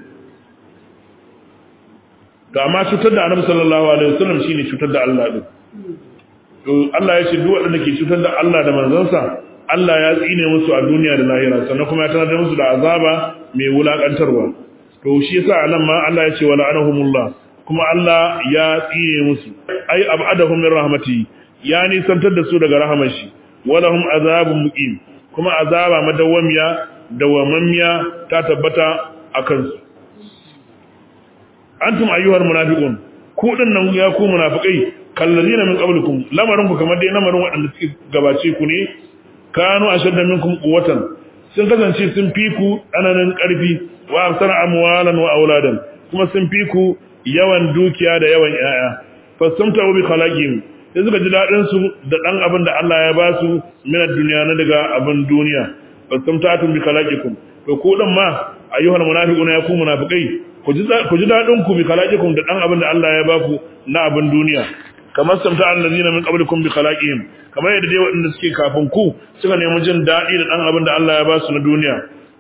to amma cutar da annabi sallallahu alaihi wasallam shine cutar da Allah din to Allah ya ce duk wanda ke cutar da Allah da manzansa Allah ya tsine musu a duniya da lahira sannan kuma ya tanar musu da azaba mai wulakantarwa to shi yasa anan ma Allah ya ce wala anahumullah kuma Allah ya tsine musu ai abadahum min rahmati ya nisantar da su daga rahamar shi walahum azabun muqim kuma azaba madawwamiya dawamammiya ta tabbata akan su antum ayyuhal munafiqun ku dinnan ya ku munafikai kallazina min qablikum lamarin ku kamar dai lamarin waɗanda suke gabace ku ne kanu ashadda minkum quwwatan sun kasance sun fi ku tsananin ƙarfi wa amsar amwalan wa auladan kuma sun fi ku yawan dukiya da yawan yaya fastamta bi khalaqihim sai suka ji dadin su da dan abin da Allah ya ba su min duniya na daga abin duniya fastamta bi khalaqikum to ku dan ma ayyuhal munafiquna ya ku munafikai ku ji daɗin ku bi kalaqikum da dan abin da Allah ya baku na abin duniya kamar samta allazina min qablikum bi khalaqihim kamar yadda dai waɗanda suke kafin ku suka nemi jin daɗi da dan abin da Allah ya ba su na duniya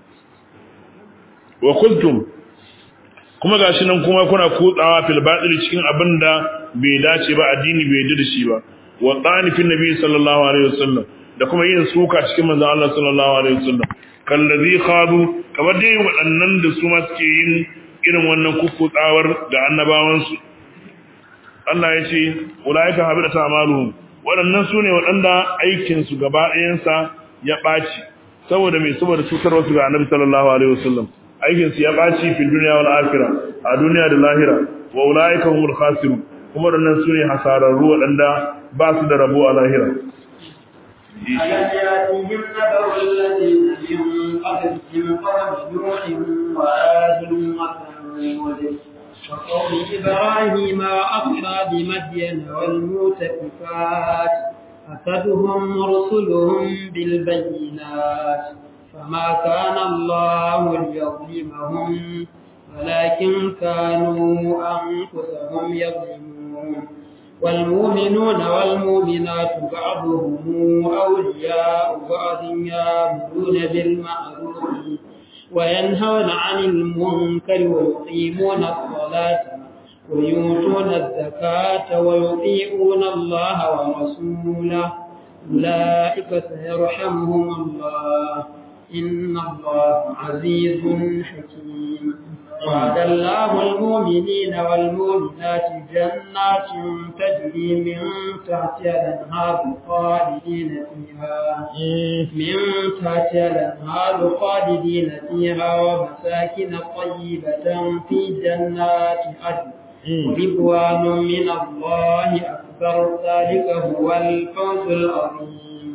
wa kuntum kuma gashi nan kuma kuna kutsawa fil batil cikin abin da bai dace ba addini bai yarda da shi ba wa qanifin nabi sallallahu alaihi wasallam da kuma yin suka cikin manzon Allah sallallahu alaihi wasallam kallazi khadu kamar dai waɗannan da su ma suke yin irin wannan kukkutsawar ga annabawansu Allah ya ce ulaika habita amaluhum waɗannan su ne waɗanda aikinsu gaba ɗayansa ya ɓaci saboda mai saboda cutarwa su ga annabi sallallahu alaihi wasallam aikinsu ya ɓaci fi duniya wal akhirah a duniya da lahira wa ulaika humul khasirun kuma waɗannan su ne hasararru waɗanda ba su da rabo a lahira ألم يأتهم نبأ الذين من قبلهم قوم نوح وعاد وثمود وقوم إبراهيم وأصحاب مدين والمؤتفكات أتتهم رسلهم بالبينات فما كان الله ليظلمهم ولكن كانوا أنفسهم يظلمون والمؤمنون والمؤمنات بعضهم أولياء بعض يأمرون بالمعروف وينهون عن المنكر ويقيمون الصلاة ويؤتون الزكاة ويطيعون الله ورسوله أولئك سيرحمهم الله إن الله عزيز حكيم وعد الله المؤمنين والمؤمنات جنات تجري من تحتها الأنهار خالدين فيها من تحتها الأنهار خالدين فيها ومساكن طيبة في جنات عدن ورضوان من الله أكبر ذلك هو الفوز العظيم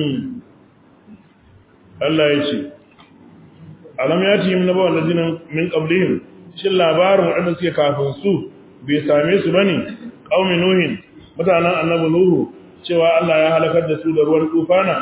الله يشي alam ya ci na bawa lazina min qablihim shin labarin wadanda suke kafin su bai same su bane qaumi nuhin mutanen annabi nuhu cewa Allah ya halakar da su da ruwan tufana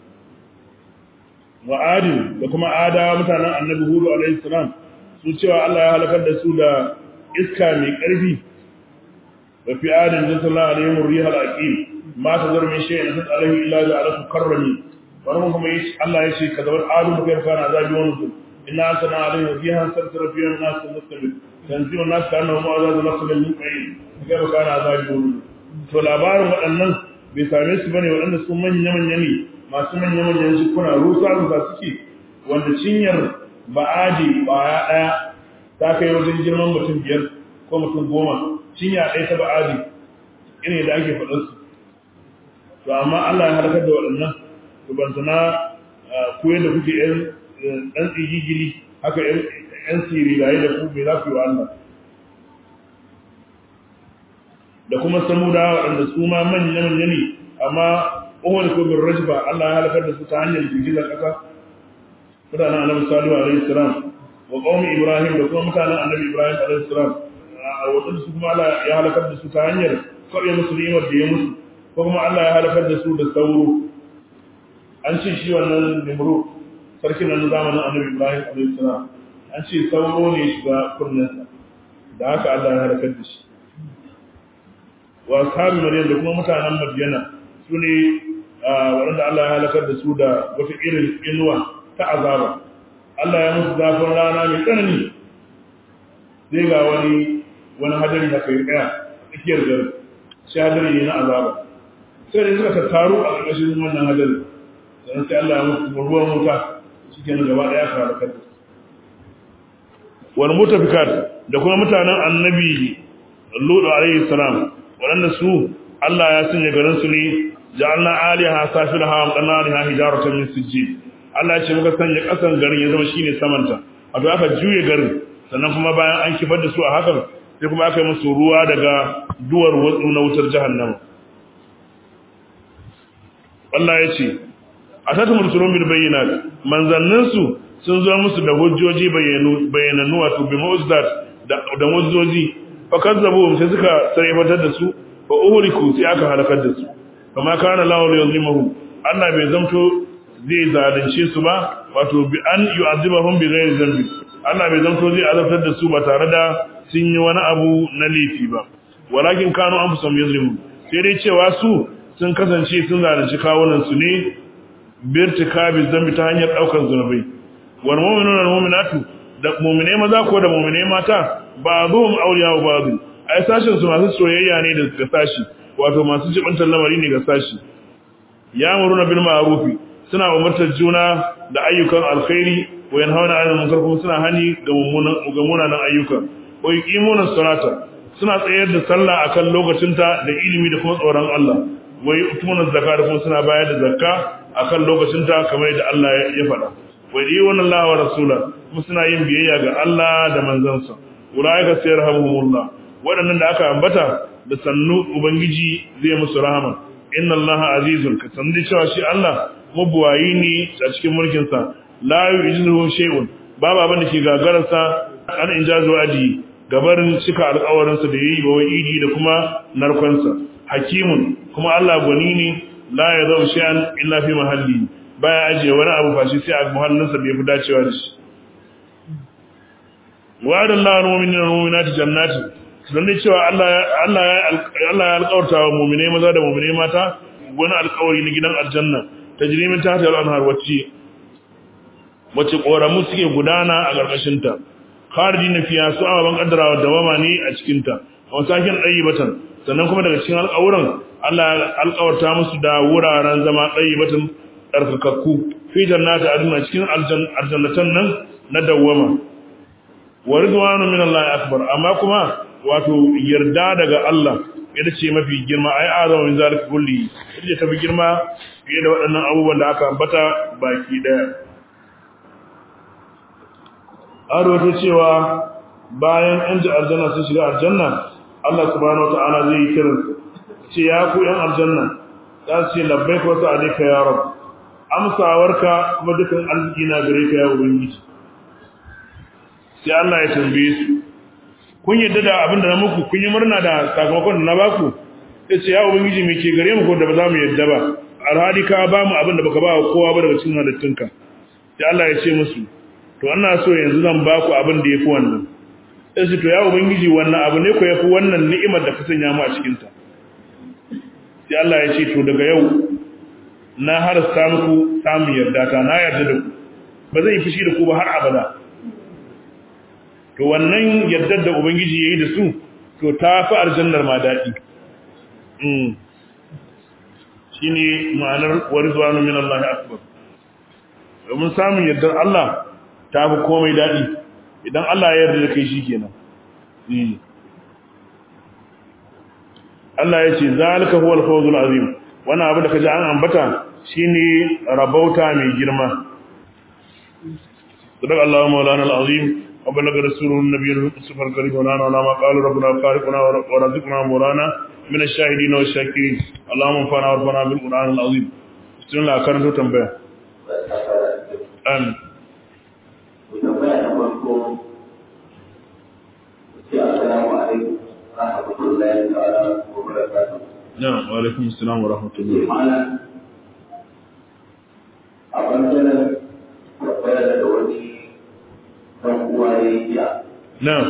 wa adi da kuma adawa mutanen annabi hudu alaihi salam su cewa Allah ya halakar da su da iska mai karfi wa fi adin sallallahu alaihi rihal aqim ma tazar min shay'in alaihi illa ja'alahu karrami wani kuma yi Allah ya ce ka zabar adu da kai kana zabi wani su inna sana alaihi wa biha sarsara fi nas muslimin tanzimu nas kana mu azazu nasl min qayn kai kana zabi wani to labarin waɗannan bai same su bane waɗanda sun manya manya ne masu manya manyan jikuna rusa rusa suke wanda cinyar ba'adi baya ɗaya ta kai wajen girman mutum biyar ko mutum goma cinya ɗaya ta ba'adi irin da ake faɗinsu to amma Allah ya halakar da waɗannan rubantana ku yadda kuke yan ɗan tsigigili haka yan sirilaye da ku mai za ku yi wa Allah da kuma samuda waɗanda su ma manya manya ne amma uhud ko bin rajba Allah ya halakar da su ta hanyar girgizar ƙasa mutanen annabi salihu alaihi salam wa qaumi ibrahim da kuma mutanen annabi ibrahim alaihi salam waɗanda su kuma Allah ya halakar da su ta hanyar kawai musu ni'imar da ya musu ko kuma Allah ya halakar da su da sauro an ce shi wannan nimru sarkin nan zamanin annabi ibrahim alaihi salam an ce sauro ne shiga kunnensa da haka Allah ya halakar da shi wa ashabi maryam da kuma mutanen madyana su ne waɗanda Allah ya halakar da su da wata irin inuwa ta azaba Allah ya musu zafin rana mai tsanani zai ga wani wani hadari da kai tsaya tsakiyar gari shi hadari ne na azaba sai da suka tattaru a ƙarƙashin wannan hadari sannan sai Allah ya musu ruwan wuta shi kenan gaba ɗaya ka halakar da su wal mutafikat da kuma mutanen annabi Lut alayhi salam waɗanda su Allah ya sanya garin su ne ja'alna aliha safilaha wa qanariha hijaratan min sijjid Allah ya ce muka sanya ƙasan garin ya zama shine samanta wato aka juye garin sannan kuma bayan an kifar da su a hakan sai kuma aka yi musu ruwa daga duwar watsu na wutar jahannama Allah ya ce a tatu mursulun bil bayyinat manzannin su sun zo musu da hujjoji bayyanu bayyananu wato bi mu'jizat da da mu'jizoji fa kazzabu sai suka sarrafatar da su fa uhriku sai aka halakar da su kama kana lahu yuzlimuhum Allah bai zamto zai zalunce su ba wato bi an yu'azibahum bi ghairi dhanbi Allah bai zamto zai azabtar da su ba tare da sun yi wani abu na laifi ba walakin kanu anfusum yuzlimun sai dai cewa su sun kasance sun zalunci kawunan su ne birtika bi dhanbi ta hanyar daukar zunubai wal mu'minuna wal mu'minatu da mu'mine maza ko da mu'mine mata ba'dhum awliya'u ba'd ai sashin su masu soyayya ne da sashi wato masu jibantar lamari ne ga sashi ya muruna bil ma'rufi suna umartar juna da ayyukan alkhairi wa yanhauna 'anil munkar kuma suna hani ga mummunan ga munanan ayyuka wa yuqimuna salata suna tsayar da sallah akan lokacinta da ilimi da kuma tsoron Allah wa yu'tuna zakata kuma suna bayar da zakka akan lokacinta kamar yadda Allah ya faɗa wa yu'minu Allah wa rasula kuma suna yin biyayya ga Allah da manzansa ulaika sayarhamuhumullah waɗannan da aka ambata da sannu ubangiji zai musu rahama inna allaha azizun ka sandi cewa shi Allah mabuwayi ne a cikin mulkin sa la yujizuhu shay'un babu abin da ke gagarar sa an injazu adi gabarin cika alƙawarin sa da yayi ba idi da kuma narkon sa hakimun kuma Allah gwani ne la yadau shay'an illa fi mahalli baya ajiye wani abu fashi sai a muhallin sa bai fi dacewa da shi wa'adallahu al-mu'minina wal mu'minati jannatin don dai cewa Allah ya alƙawarta wa mummune maza da mummune mata wani alƙawari na gidan aljanna ta jirimin ta hajjar anhar wacce wacce ƙoramu suke gudana a ƙarƙashinta kharji na fiya su ababen ƙaddarawa da wama ne a cikinta a wasakin ɗayi batan sannan kuma daga cikin alƙawuran Allah ya alƙawarta musu da wuraren zama ɗayi batan ɗarkakakku fi jannata aduna cikin aljannatan nan na dawwama wa ridwanu min Allah akbar amma kuma wato yarda daga Allah ita ce mafi girma ai azama min zalika kulli ita ce tafi girma fiye da waɗannan abubuwan da aka ambata baki daya an rawaito cewa bayan an ji aljanna sun shiga aljanna Allah subhanahu wataala zai yi kiran ce ya ku yan aljanna za su ce labbaik wa sa'alika ya rab amsawarka kuma dukan arziki na gare ka ya ubangiji sai Allah ya tambaye su kun yadda da abin da na muku kun yi murna da sakamakon da na baku sai ce ya ubangiji me ke gare mu ko da ba za mu yadda ba alhali ka ba mu abin da baka ba kowa ba daga cikin halittunka sai Allah ya ce musu to ina so yanzu zan baku abin da yafi wannan sai su to ya ubangiji wannan abu ne ko yafi wannan ni'imar da ka sanya mu a cikin ta sai Allah ya ce to daga yau na harasta muku samun yarda ta na yarda da ku ba zan yi fushi da ku ba har abada to wannan yaddar da ubangiji yayi da su to ta fi aljannar ma dadi mm shine ma'anar warizwanu min Allah akbar domin samun yaddar Allah ta fi komai dadi idan Allah ya yarda da kai shikenan mm Allah ya ce zalika huwal fawzul azim wannan abu da kaji an ambata shine rabauta mai girma sadaq Allahu maulana al-azim وبلغ رسوله النبي المصطفى الكريم ونحن على ما قال ربنا خالقنا ورزقنا مولانا من الشاهدين والشاكرين اللهم انفعنا وارفعنا بالقران العظيم بسم الله كرنتو تنبيه امين tambaya na farko ce assalamu alaikum rahmatullahi ta'ala wa barakatuh نعم وعليكم السلام ورحمة ce الله malam a bangaren tambaya da wani ɗan uwa ya yi jiya نعم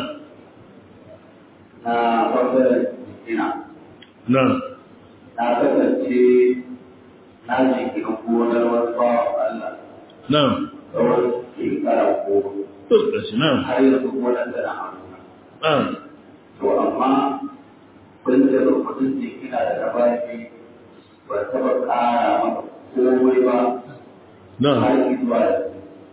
na bangaren jikina نعم na kasance na jikin gonar wasu bawan Allah نعم tsawon shekara goma نعم har yanzu gonar da na hannu نعم to amma kun da rubutun jikina da na baki ba taɓa ƙara maka komai ba har نعم zuwa yanzu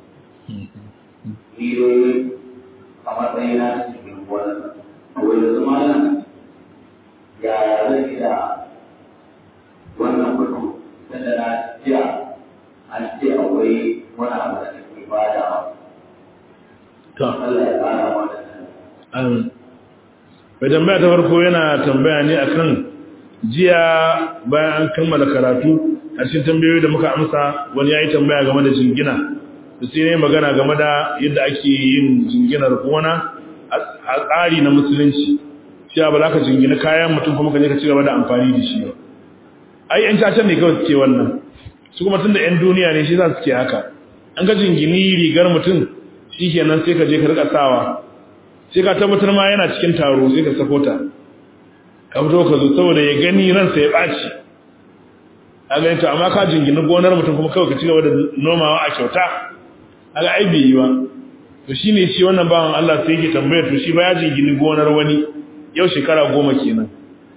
ni dai a matsayina na cikin gonar nan to yanzu malam ya zan yi da wannan mutum tunda na jiya an ce akwai wani abu da ke badawa ta Allah ya ƙara mana sani Amin. Mai tambaya ta farko yana tambaya ne akan jiya bayan an kammala karatu a cikin tambayoyi da muka amsa wani ya yi tambaya game da jingina. Da sai ne magana game da yadda ake yin jinginar gona a tsari na musulunci. Cewa ba za ka jingina kayan mutum kuma ka je ka ci gaba da amfani da shi ba. Ai ‘yan cacan ne kawai suke wannan. Su kuma tun da ‘yan duniya ne shi za su ke haka. An ga jingini rigar mutum shi kenan sai ka je ka rika sawa sai ka tabbatar ma yana cikin taro sai ka sako ta ka fito ka zo saboda ya gani ransa ya ɓaci a gani to amma ka jingina gonar mutum kuma kawai ka ci gaba da nomawa a kyauta a ga ai bai yi ba to shi ne shi wannan bawan Allah sai yake tambaya to shi ba ya jingini gonar wani yau shekara goma kenan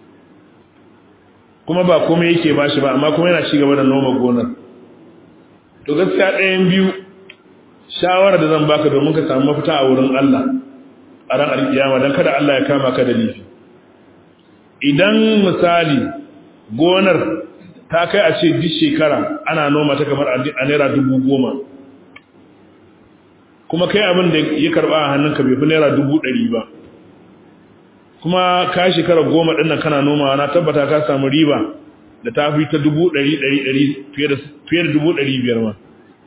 kuma ba komai yake ba shi ba amma kuma yana ci gaba da noma gonar to gaskiya ɗayan biyu shawara da zan baka domin ka samu mafita a wurin Allah a ran alkiyama don kada Allah ya kama ka da laifi idan misali gonar ta kai a ce duk shekara ana noma ta kamar a naira dubu goma kuma kai abin da ya karba a hannunka bai fi naira dubu ɗari ba kuma ka shekara goma ɗin nan kana nomawa na tabbata ka samu riba da ta fi ta dubu ɗari ɗari ɗari fiye da dubu ɗari biyar ma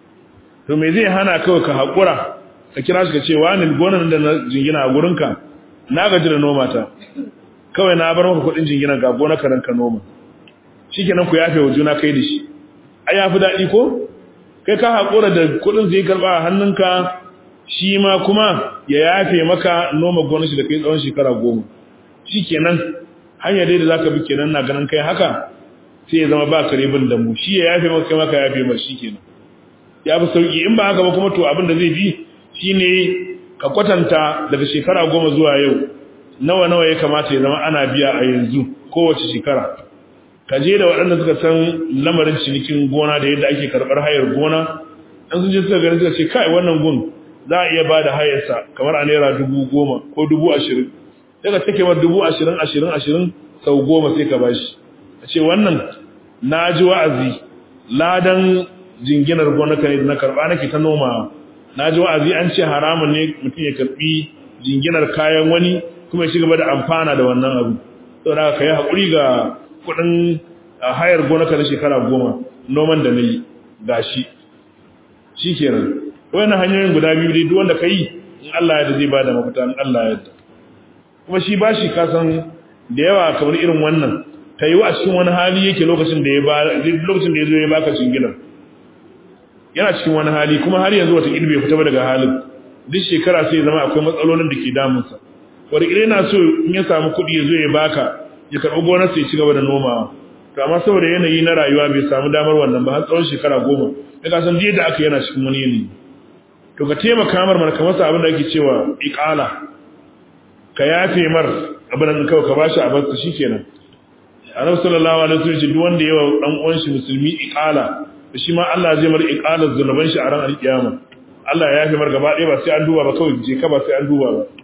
to me zai hana kawai ka haƙura ka kira shi ka ce wani gonan da na jingina a gurinka na gaji da noma ta kawai na bar maka kuɗin jingina ga gona ka ranka noma shikenan ku yafe wa juna kai da shi ai yafi daɗi ko kai ka haƙura da kuɗin zai karɓa a hannunka shi ma kuma ya yafe maka noma gonar shi da kai tsawon shekara goma shikenan hanya dai da zaka bi kenan na ganin kai haka sai ya zama ba kare bin dambu shi ya yafe maka kai maka yafe maka shikenan ya fi sauki in ba haka ba kuma to abin da zai bi shine ka kwatanta daga shekara goma zuwa yau nawa nawa ya kamata ya zama ana biya a yanzu kowace shekara ka je da waɗanda suka san lamarin cinikin gona da yadda ake karɓar hayar gona an sun je suka gani suka ce kai wannan gun za a iya ba da hayarsa kamar a naira dubu goma ko dubu ashirin sai ka take ma dubu ashirin ashirin ashirin sau goma sai ka bashi a ce wannan na ji wa'azi ladan jinginar gonaka ne na karba nake ta noma na ji wa'azi an ce haramun ne mutum ya karbi jinginar kayan wani kuma ya ci gaba da amfana da wannan abu sau da ka yi haƙuri ga kuɗin hayar gonaka na shekara goma noman da na yi ga shi shi kenan wannan hanyoyin guda biyu dai duk wanda ka yi in Allah ya da zai bada mafita in Allah ya da kuma shi ba shi kasan da yawa kamar irin wannan ta yi wa a cikin wani hali yake lokacin da ya ba lokacin da ya zo ya baka jinginar yana cikin wani hali kuma har yanzu wata bai fita ba daga halin duk shekara sai ya zama akwai matsalolin da ke damunsa wata yana so in ya samu kuɗi ya zo ya baka ya karɓi gonar sai ya ci gaba da nomawa to amma saboda yanayi na rayuwa bai samu damar wannan ba har tsawon shekara goma ya ka san da aka yana cikin wani yanayi to ka taimaka mar mana ka masa abin da ake cewa iqala ka yafe mar abin da kawai ka bashi a barsa shikenan annabi sallallahu alaihi wasallam duk wanda yawa dan uwan shi musulmi iqala shi ma Allah zai mar iqalar zunuban shi a ran alkiyama Allah ya yafe mar gaba ɗaya ba sai an duba ba kawai je ka ba sai an duba ba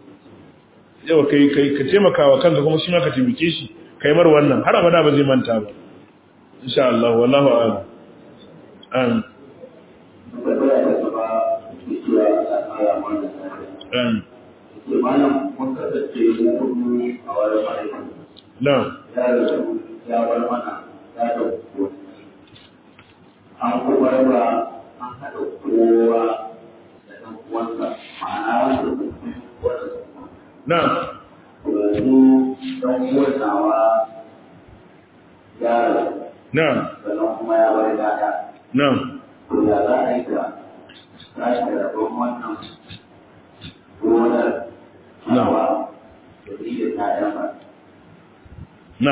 yau kai kai ka taimaka wa kanka kuma shi ma ka taimake shi kai mar wannan har abada ba zai manta ba insha Allah wallahu a'lam amin um, ce malam mun kasance mu hudu a wani ma'aikata na ya rasu ya bar mana ya da gonaki an kuma raba an haɗa kowa da ɗan uwansa ma'ana wanda su fi wanda su na yanzu ɗan uwan nawa ya rasu na sannan kuma ya bar yaya na to ya za a yi ka tashi da rabon wannan gonar nawa da ni da ƴaƴan ba na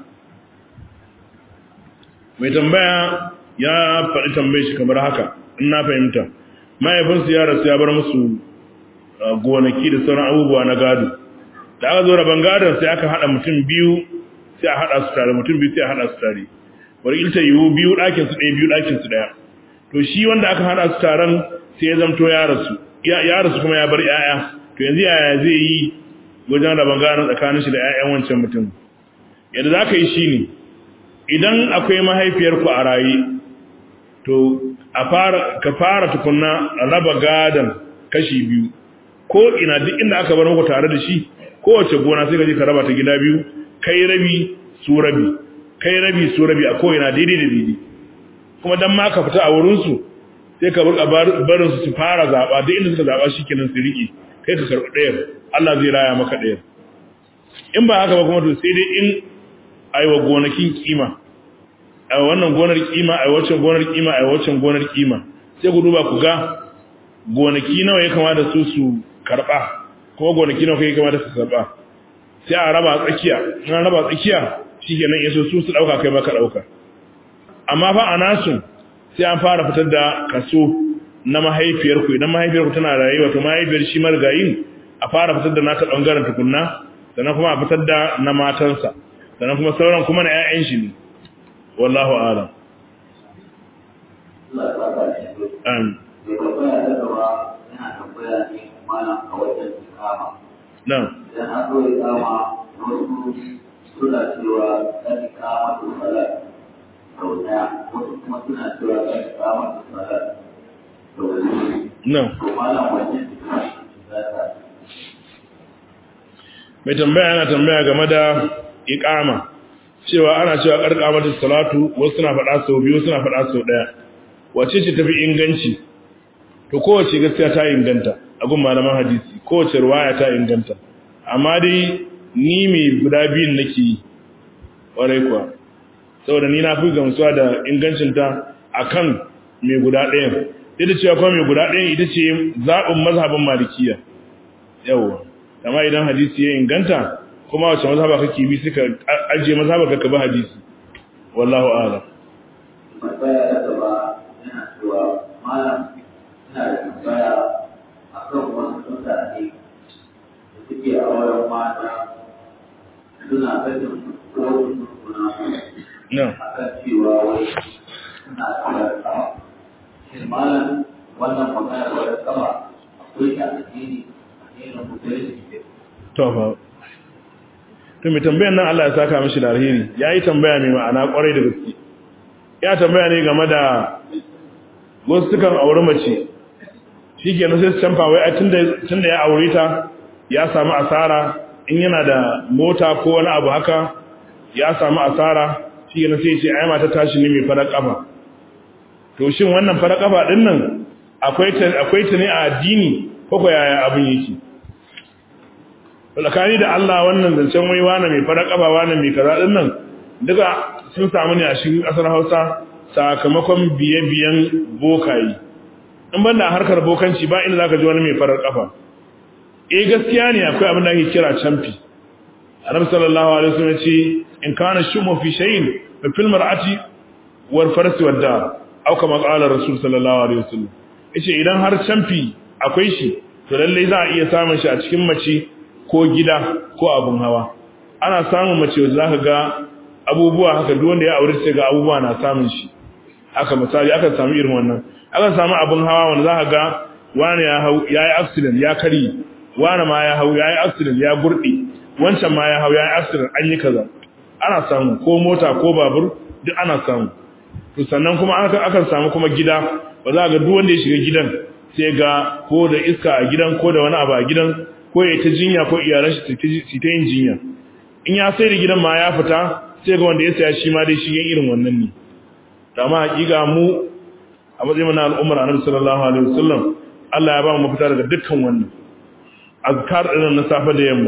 mai tambaya ya faɗi tambaye shi kamar haka in na fahimta mahaifinsu ya rasu ya bar musu uh, gonaki da sauran abubuwa na gado da aka zo rabon gadon sai aka haɗa mutum biyu sai a haɗa su tare mutum biyu sai a haɗa su tare wani ilta yiwu biyu ɗakin su ɗaya biyu ɗakin su ɗaya to shi wanda aka haɗa su taron sai ya zamto ya rasu ya ya rasu kuma ya bar 'ya'ya to yanzu yaya zai yi wajen rabon gadon tsakanin shi da 'ya'yan wancan mutum yadda za ka yi shi ne idan akwai mahaifiyarku a raye to a fara ka fara tukunna raba gadon kashi biyu ko ina duk inda aka bar muku tare da shi kowace gona sai ka je ka raba ta gida biyu kai rabi su rabi kai rabi su rabi a ko ina daidai da daidai kuma dan ma ka fita a wurin su sai ka burka barin su su fara zaba duk inda suka zaba shikenan su rike kai ka karbi ɗayar Allah zai raya maka ɗayar in ba haka ba kuma to sai dai in aiwa gonakin kima a wannan gonar kima a waccan gonar kima a waccan gonar kima sai ku duba ku ga gonaki nawa ya kamata su su karba kuma gonaki nawa kai kamata su karba sai a raba tsakiya in an raba tsakiya shikenan yaso su su dauka kai baka dauka amma fa a nasu sai an fara fitar da kaso na mahaifiyar ku idan mahaifiyar ku tana rayuwa to mahaifiyar shi margayin a fara fitar da nata bangaren tukunna sannan kuma a fitar da na matansa sannan kuma sauran kuma na 'ya'yan shi ne wallahu a'lam Allah ya saka shi amin mai tambaya ta gaba yana tambaya ne malam a wajen ikama na'am idan an zo ikama wasu suna cewa kan ikama to salat sau daya wasu kuma suna cewa kan ikama to salat sau biyu na'am to malam wajen ikama za ta mai tambaya yana tambaya game da iqama cewa ana cewa karkamatu salatu wasu suna faɗa sau biyu suna faɗa sau ɗaya wace ce tafi inganci to kowace gaskiya ta inganta a gun malaman hadisi kowace ruwaya ta inganta amma dai ni mai guda biyun nake yi ƙwarai kuwa saboda ni na fi gamsuwa da ingancinta akan mai guda ɗayan duk da cewa kuma mai guda ɗayan ita ce zaɓin mazhabin malikiya yawwa amma idan hadisi ya inganta kuma wace mazhaba kake bi suka ajiye mazhaba ka bi hadisi wallahu a'lam tambaya ta gaba yana cewa malam ina da tambaya a kan wasu mutane da suke a wurin mata suna kashin kowace suna no a kan cewa wai suna kawar sama. Shin malam wannan magana kawar sama akwai ta addini addinin musulunci to fa to mai tambayar nan Allah ya saka mishi da alheri yayi tambaya mai ma'ana kwarai da gaske ya tambaya ne game da wasu sukan aure mace shikenan sai su canfa wai ai tunda tunda ya aure ta ya samu asara in yana da mota ko wani abu haka ya samu asara shikenan sai ya ce ai mata tashi ne mai farar kafa to shin wannan farar kafa din nan akwai ta akwai ta ne a addini ko ko yaya abin yake tsakani da Allah wannan zancen wai wani mai fara kafa wani mai kaza din nan duka sun samu ne a cikin kasar Hausa sakamakon biye-biyen bokayi in banda harkar bokanci ba inda zaka ji wani mai farar kafa eh gaskiya ne akwai abin da ake kira champi Annabi sallallahu alaihi wasallam ce in kana shumu fi shay'in fa fil mar'ati wal farsi wad dar aw kama qala rasul sallallahu alaihi wasallam yace idan har champi akwai shi to lalle za a iya samun shi a cikin mace ko gida ko abun hawa ana samun mace wanda zaka ga abubuwa haka duk wanda ya aure sai ga abubuwa na samun shi haka misali aka samu irin wannan aka samu abun hawa wanda zaka ga wani ya hau yayi accident ya kari wani ma ya hau yayi accident ya gurde wancan ma ya hau yayi accident an yi kaza ana samu ko mota ko babur duk ana samu to sannan kuma aka aka samu kuma gida ba za ga duk wanda ya shiga gidan sai ga ko da iska a gidan ko da wani abu a gidan ko ya ta jinya ko iyalan shi su ta yin jinya in ya sai da gidan ma ya fita sai ga wanda ya saya shi ma dai shi yin irin wannan ne amma hakika mu a matsayin na al'ummar annabi sallallahu alaihi wasallam Allah ya ba mu mafita daga dukkan wannan azkar din na safe da yamma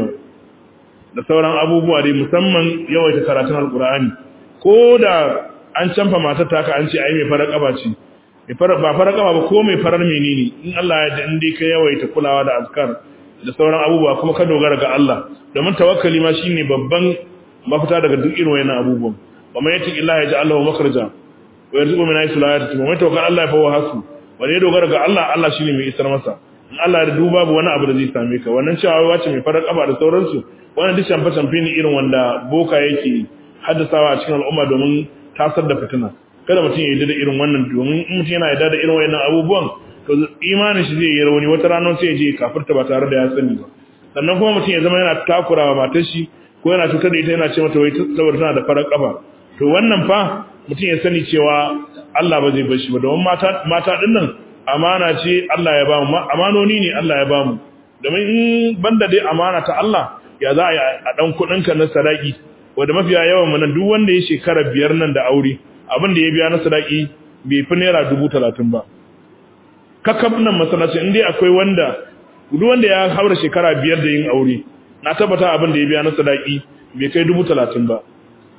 da sauran abubuwa dai musamman yawaita karatun alqur'ani ko da an canfa matar taka an ce ai mai farar kaba ce mai farar ba farar kaba ba ko mai farar menene in Allah ya da in dai ka yawaita kulawa da azkar da sauran abubuwa kuma ka dogara ga Allah domin tawakkali ma shine babban mafita daga duk irin wayannan abubuwan wa man yati illahi yaj'al lahu makhraja wa yarzuqu min haythu la yahtasib wa man tawakkala Allah fa huwa hasbu wanda ya dogara ga Allah Allah shine mai isar masa in Allah ya duba babu wani abu da zai same ka wannan cewa wace mai farar kafa da sauransu wannan duk shamfa shamfe ne irin wanda boka yake haddasawa a cikin al'umma domin tasar da fitina kada mutum ya yi da irin wannan domin in mutum yana yarda da irin wayannan abubuwan to imanin shi zai yi rauni wata ranar sai ya je kafirta ba tare da ya sani ba sannan kuma mutum ya zama yana takurawa matar shi ko yana cutar da ita yana ce mata wai saboda tana da farar kafa to wannan fa mutum ya sani cewa Allah ba zai bar shi ba domin mata mata din nan amana ce Allah ya bamu amanoni ne Allah ya bamu domin in banda dai amana ta Allah ya za a yi a dan kudin ka na sadaki wanda mafiya yawan mu nan duk wanda ya shekara biyar nan da aure abin da ya biya na sadaki bai fi naira dubu talatin ba kakab nan masallaci in dai akwai wanda duk wanda ya haura shekara biyar da yin aure na tabbata abin da ya biya na sadaki bai kai dubu talatin ba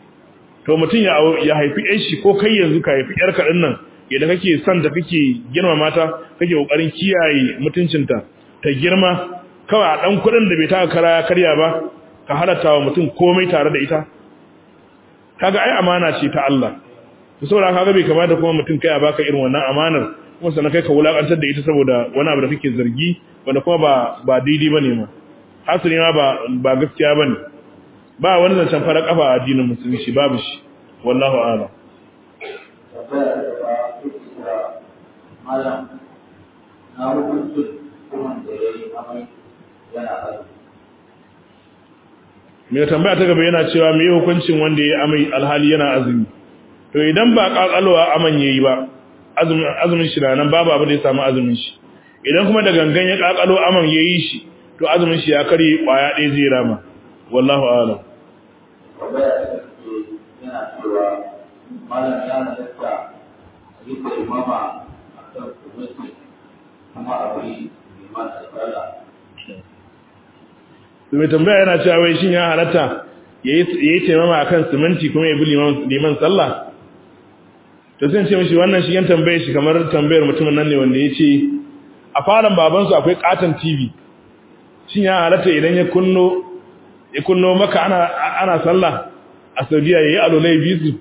to mutum ya ya haifi ƴan shi ko kai yanzu ka haifi ƴar kaɗin nan yadda kake son ta kake girma mata kake ƙoƙarin kiyaye mutuncinta ta girma kawai a ɗan kuɗin da bai taka kara ya karya ba ka halatta wa mutum komai tare da ita kaga ai amana ce ta Allah to saboda kaga bai kamata kuma mutum kai a baka irin wannan amanar kuma sannan kai ka wulakantar da ita saboda wani abu da kake zargi wanda kuma ba ba daidai bane ma hasali ma ba ba gaskiya bane ba wani zancen fara kafa a addinin musulunci babu shi wallahu a'lam malam na hukuncin kuma da ya yi amai yana azumi mai tambaya ta gaba yana cewa me hukuncin wanda ya amai alhali yana azumi to idan ba kakalwa aman yayi ba azumin azumin shi nan babu abin da ya samu azumin shi idan kuma da gangan ya kakalo aman yayi shi to azumin shi ya kare kwaya ɗaya zai rama wallahu a'lam tambaya ta ke yana cewa malam ya halatta a yi da imama a kan kusurci kuma a yi liman alƙala to mai tambaya yana cewa wai shin ya halatta yayi taimama akan siminti kuma ya bi liman liman sallah to sai ce mishi wannan shi yan tambaye shi kamar tambayar mutumin nan ne wanda yace a falon baban su akwai katon TV shin ya halatta idan ya kunno ya kunno maka ana ana sallah a Saudiya yayi alolai bisu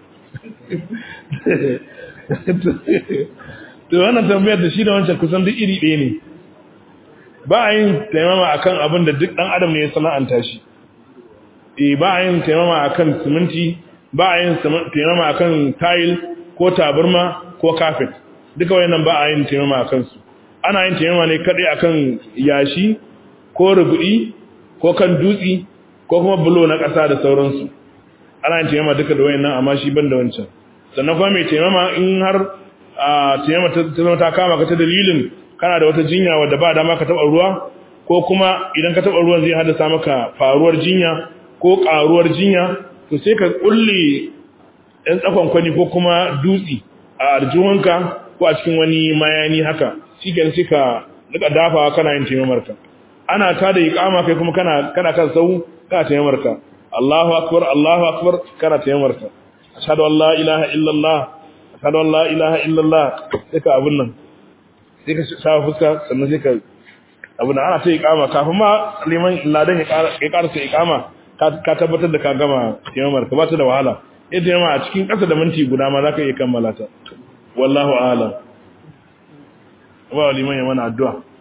to wannan tambayar da shi da wancan kusan duk iri ɗaya ne ba a yin taimama akan abin da duk ɗan adam ne ya sana'anta shi eh ba a yin taimama akan siminti ba a yin taimama akan tile ko tabarma ko carpet duka wayannan ba a yin taimama akan su ana yin taimama ne kadai akan yashi ko rubudi ko kan dutsi ko kuma bulo na ƙasa da sauransu ana yin taimama duka da wayannan amma shi ban da wancan sannan kuma mai taimama in har a taimama ta zama ta kama ka ta dalilin kana da wata jinya wadda ba dama ka taba ruwa ko kuma idan ka taba ruwan zai haddasa maka faruwar jinya ko karuwar jinya to sai ka kulle ɗan tsakon kwani ko kuma dutsi a arjuwanka ko a cikin wani mayani haka shikenan sai ka rika dafawa kana yin taimamarka ana ta da iqama kai kuma kana kana kan sau kana taimamarka Allahu akbar Allahu akbar kana taimamarka ashhadu an la ilaha illallah ashhadu an la ilaha illallah sai ka abun nan sai ka shafa fuska sannan sai ka abu da ana ta ikama kafin ma liman ladan ya karasa ikama ka tabbatar da ka gama taimamar ka ba ta da wahala ita yamma a cikin ƙasa da minti guda ma za ka iya kammala ta wallahu a'lam ba liman ya mana addu'a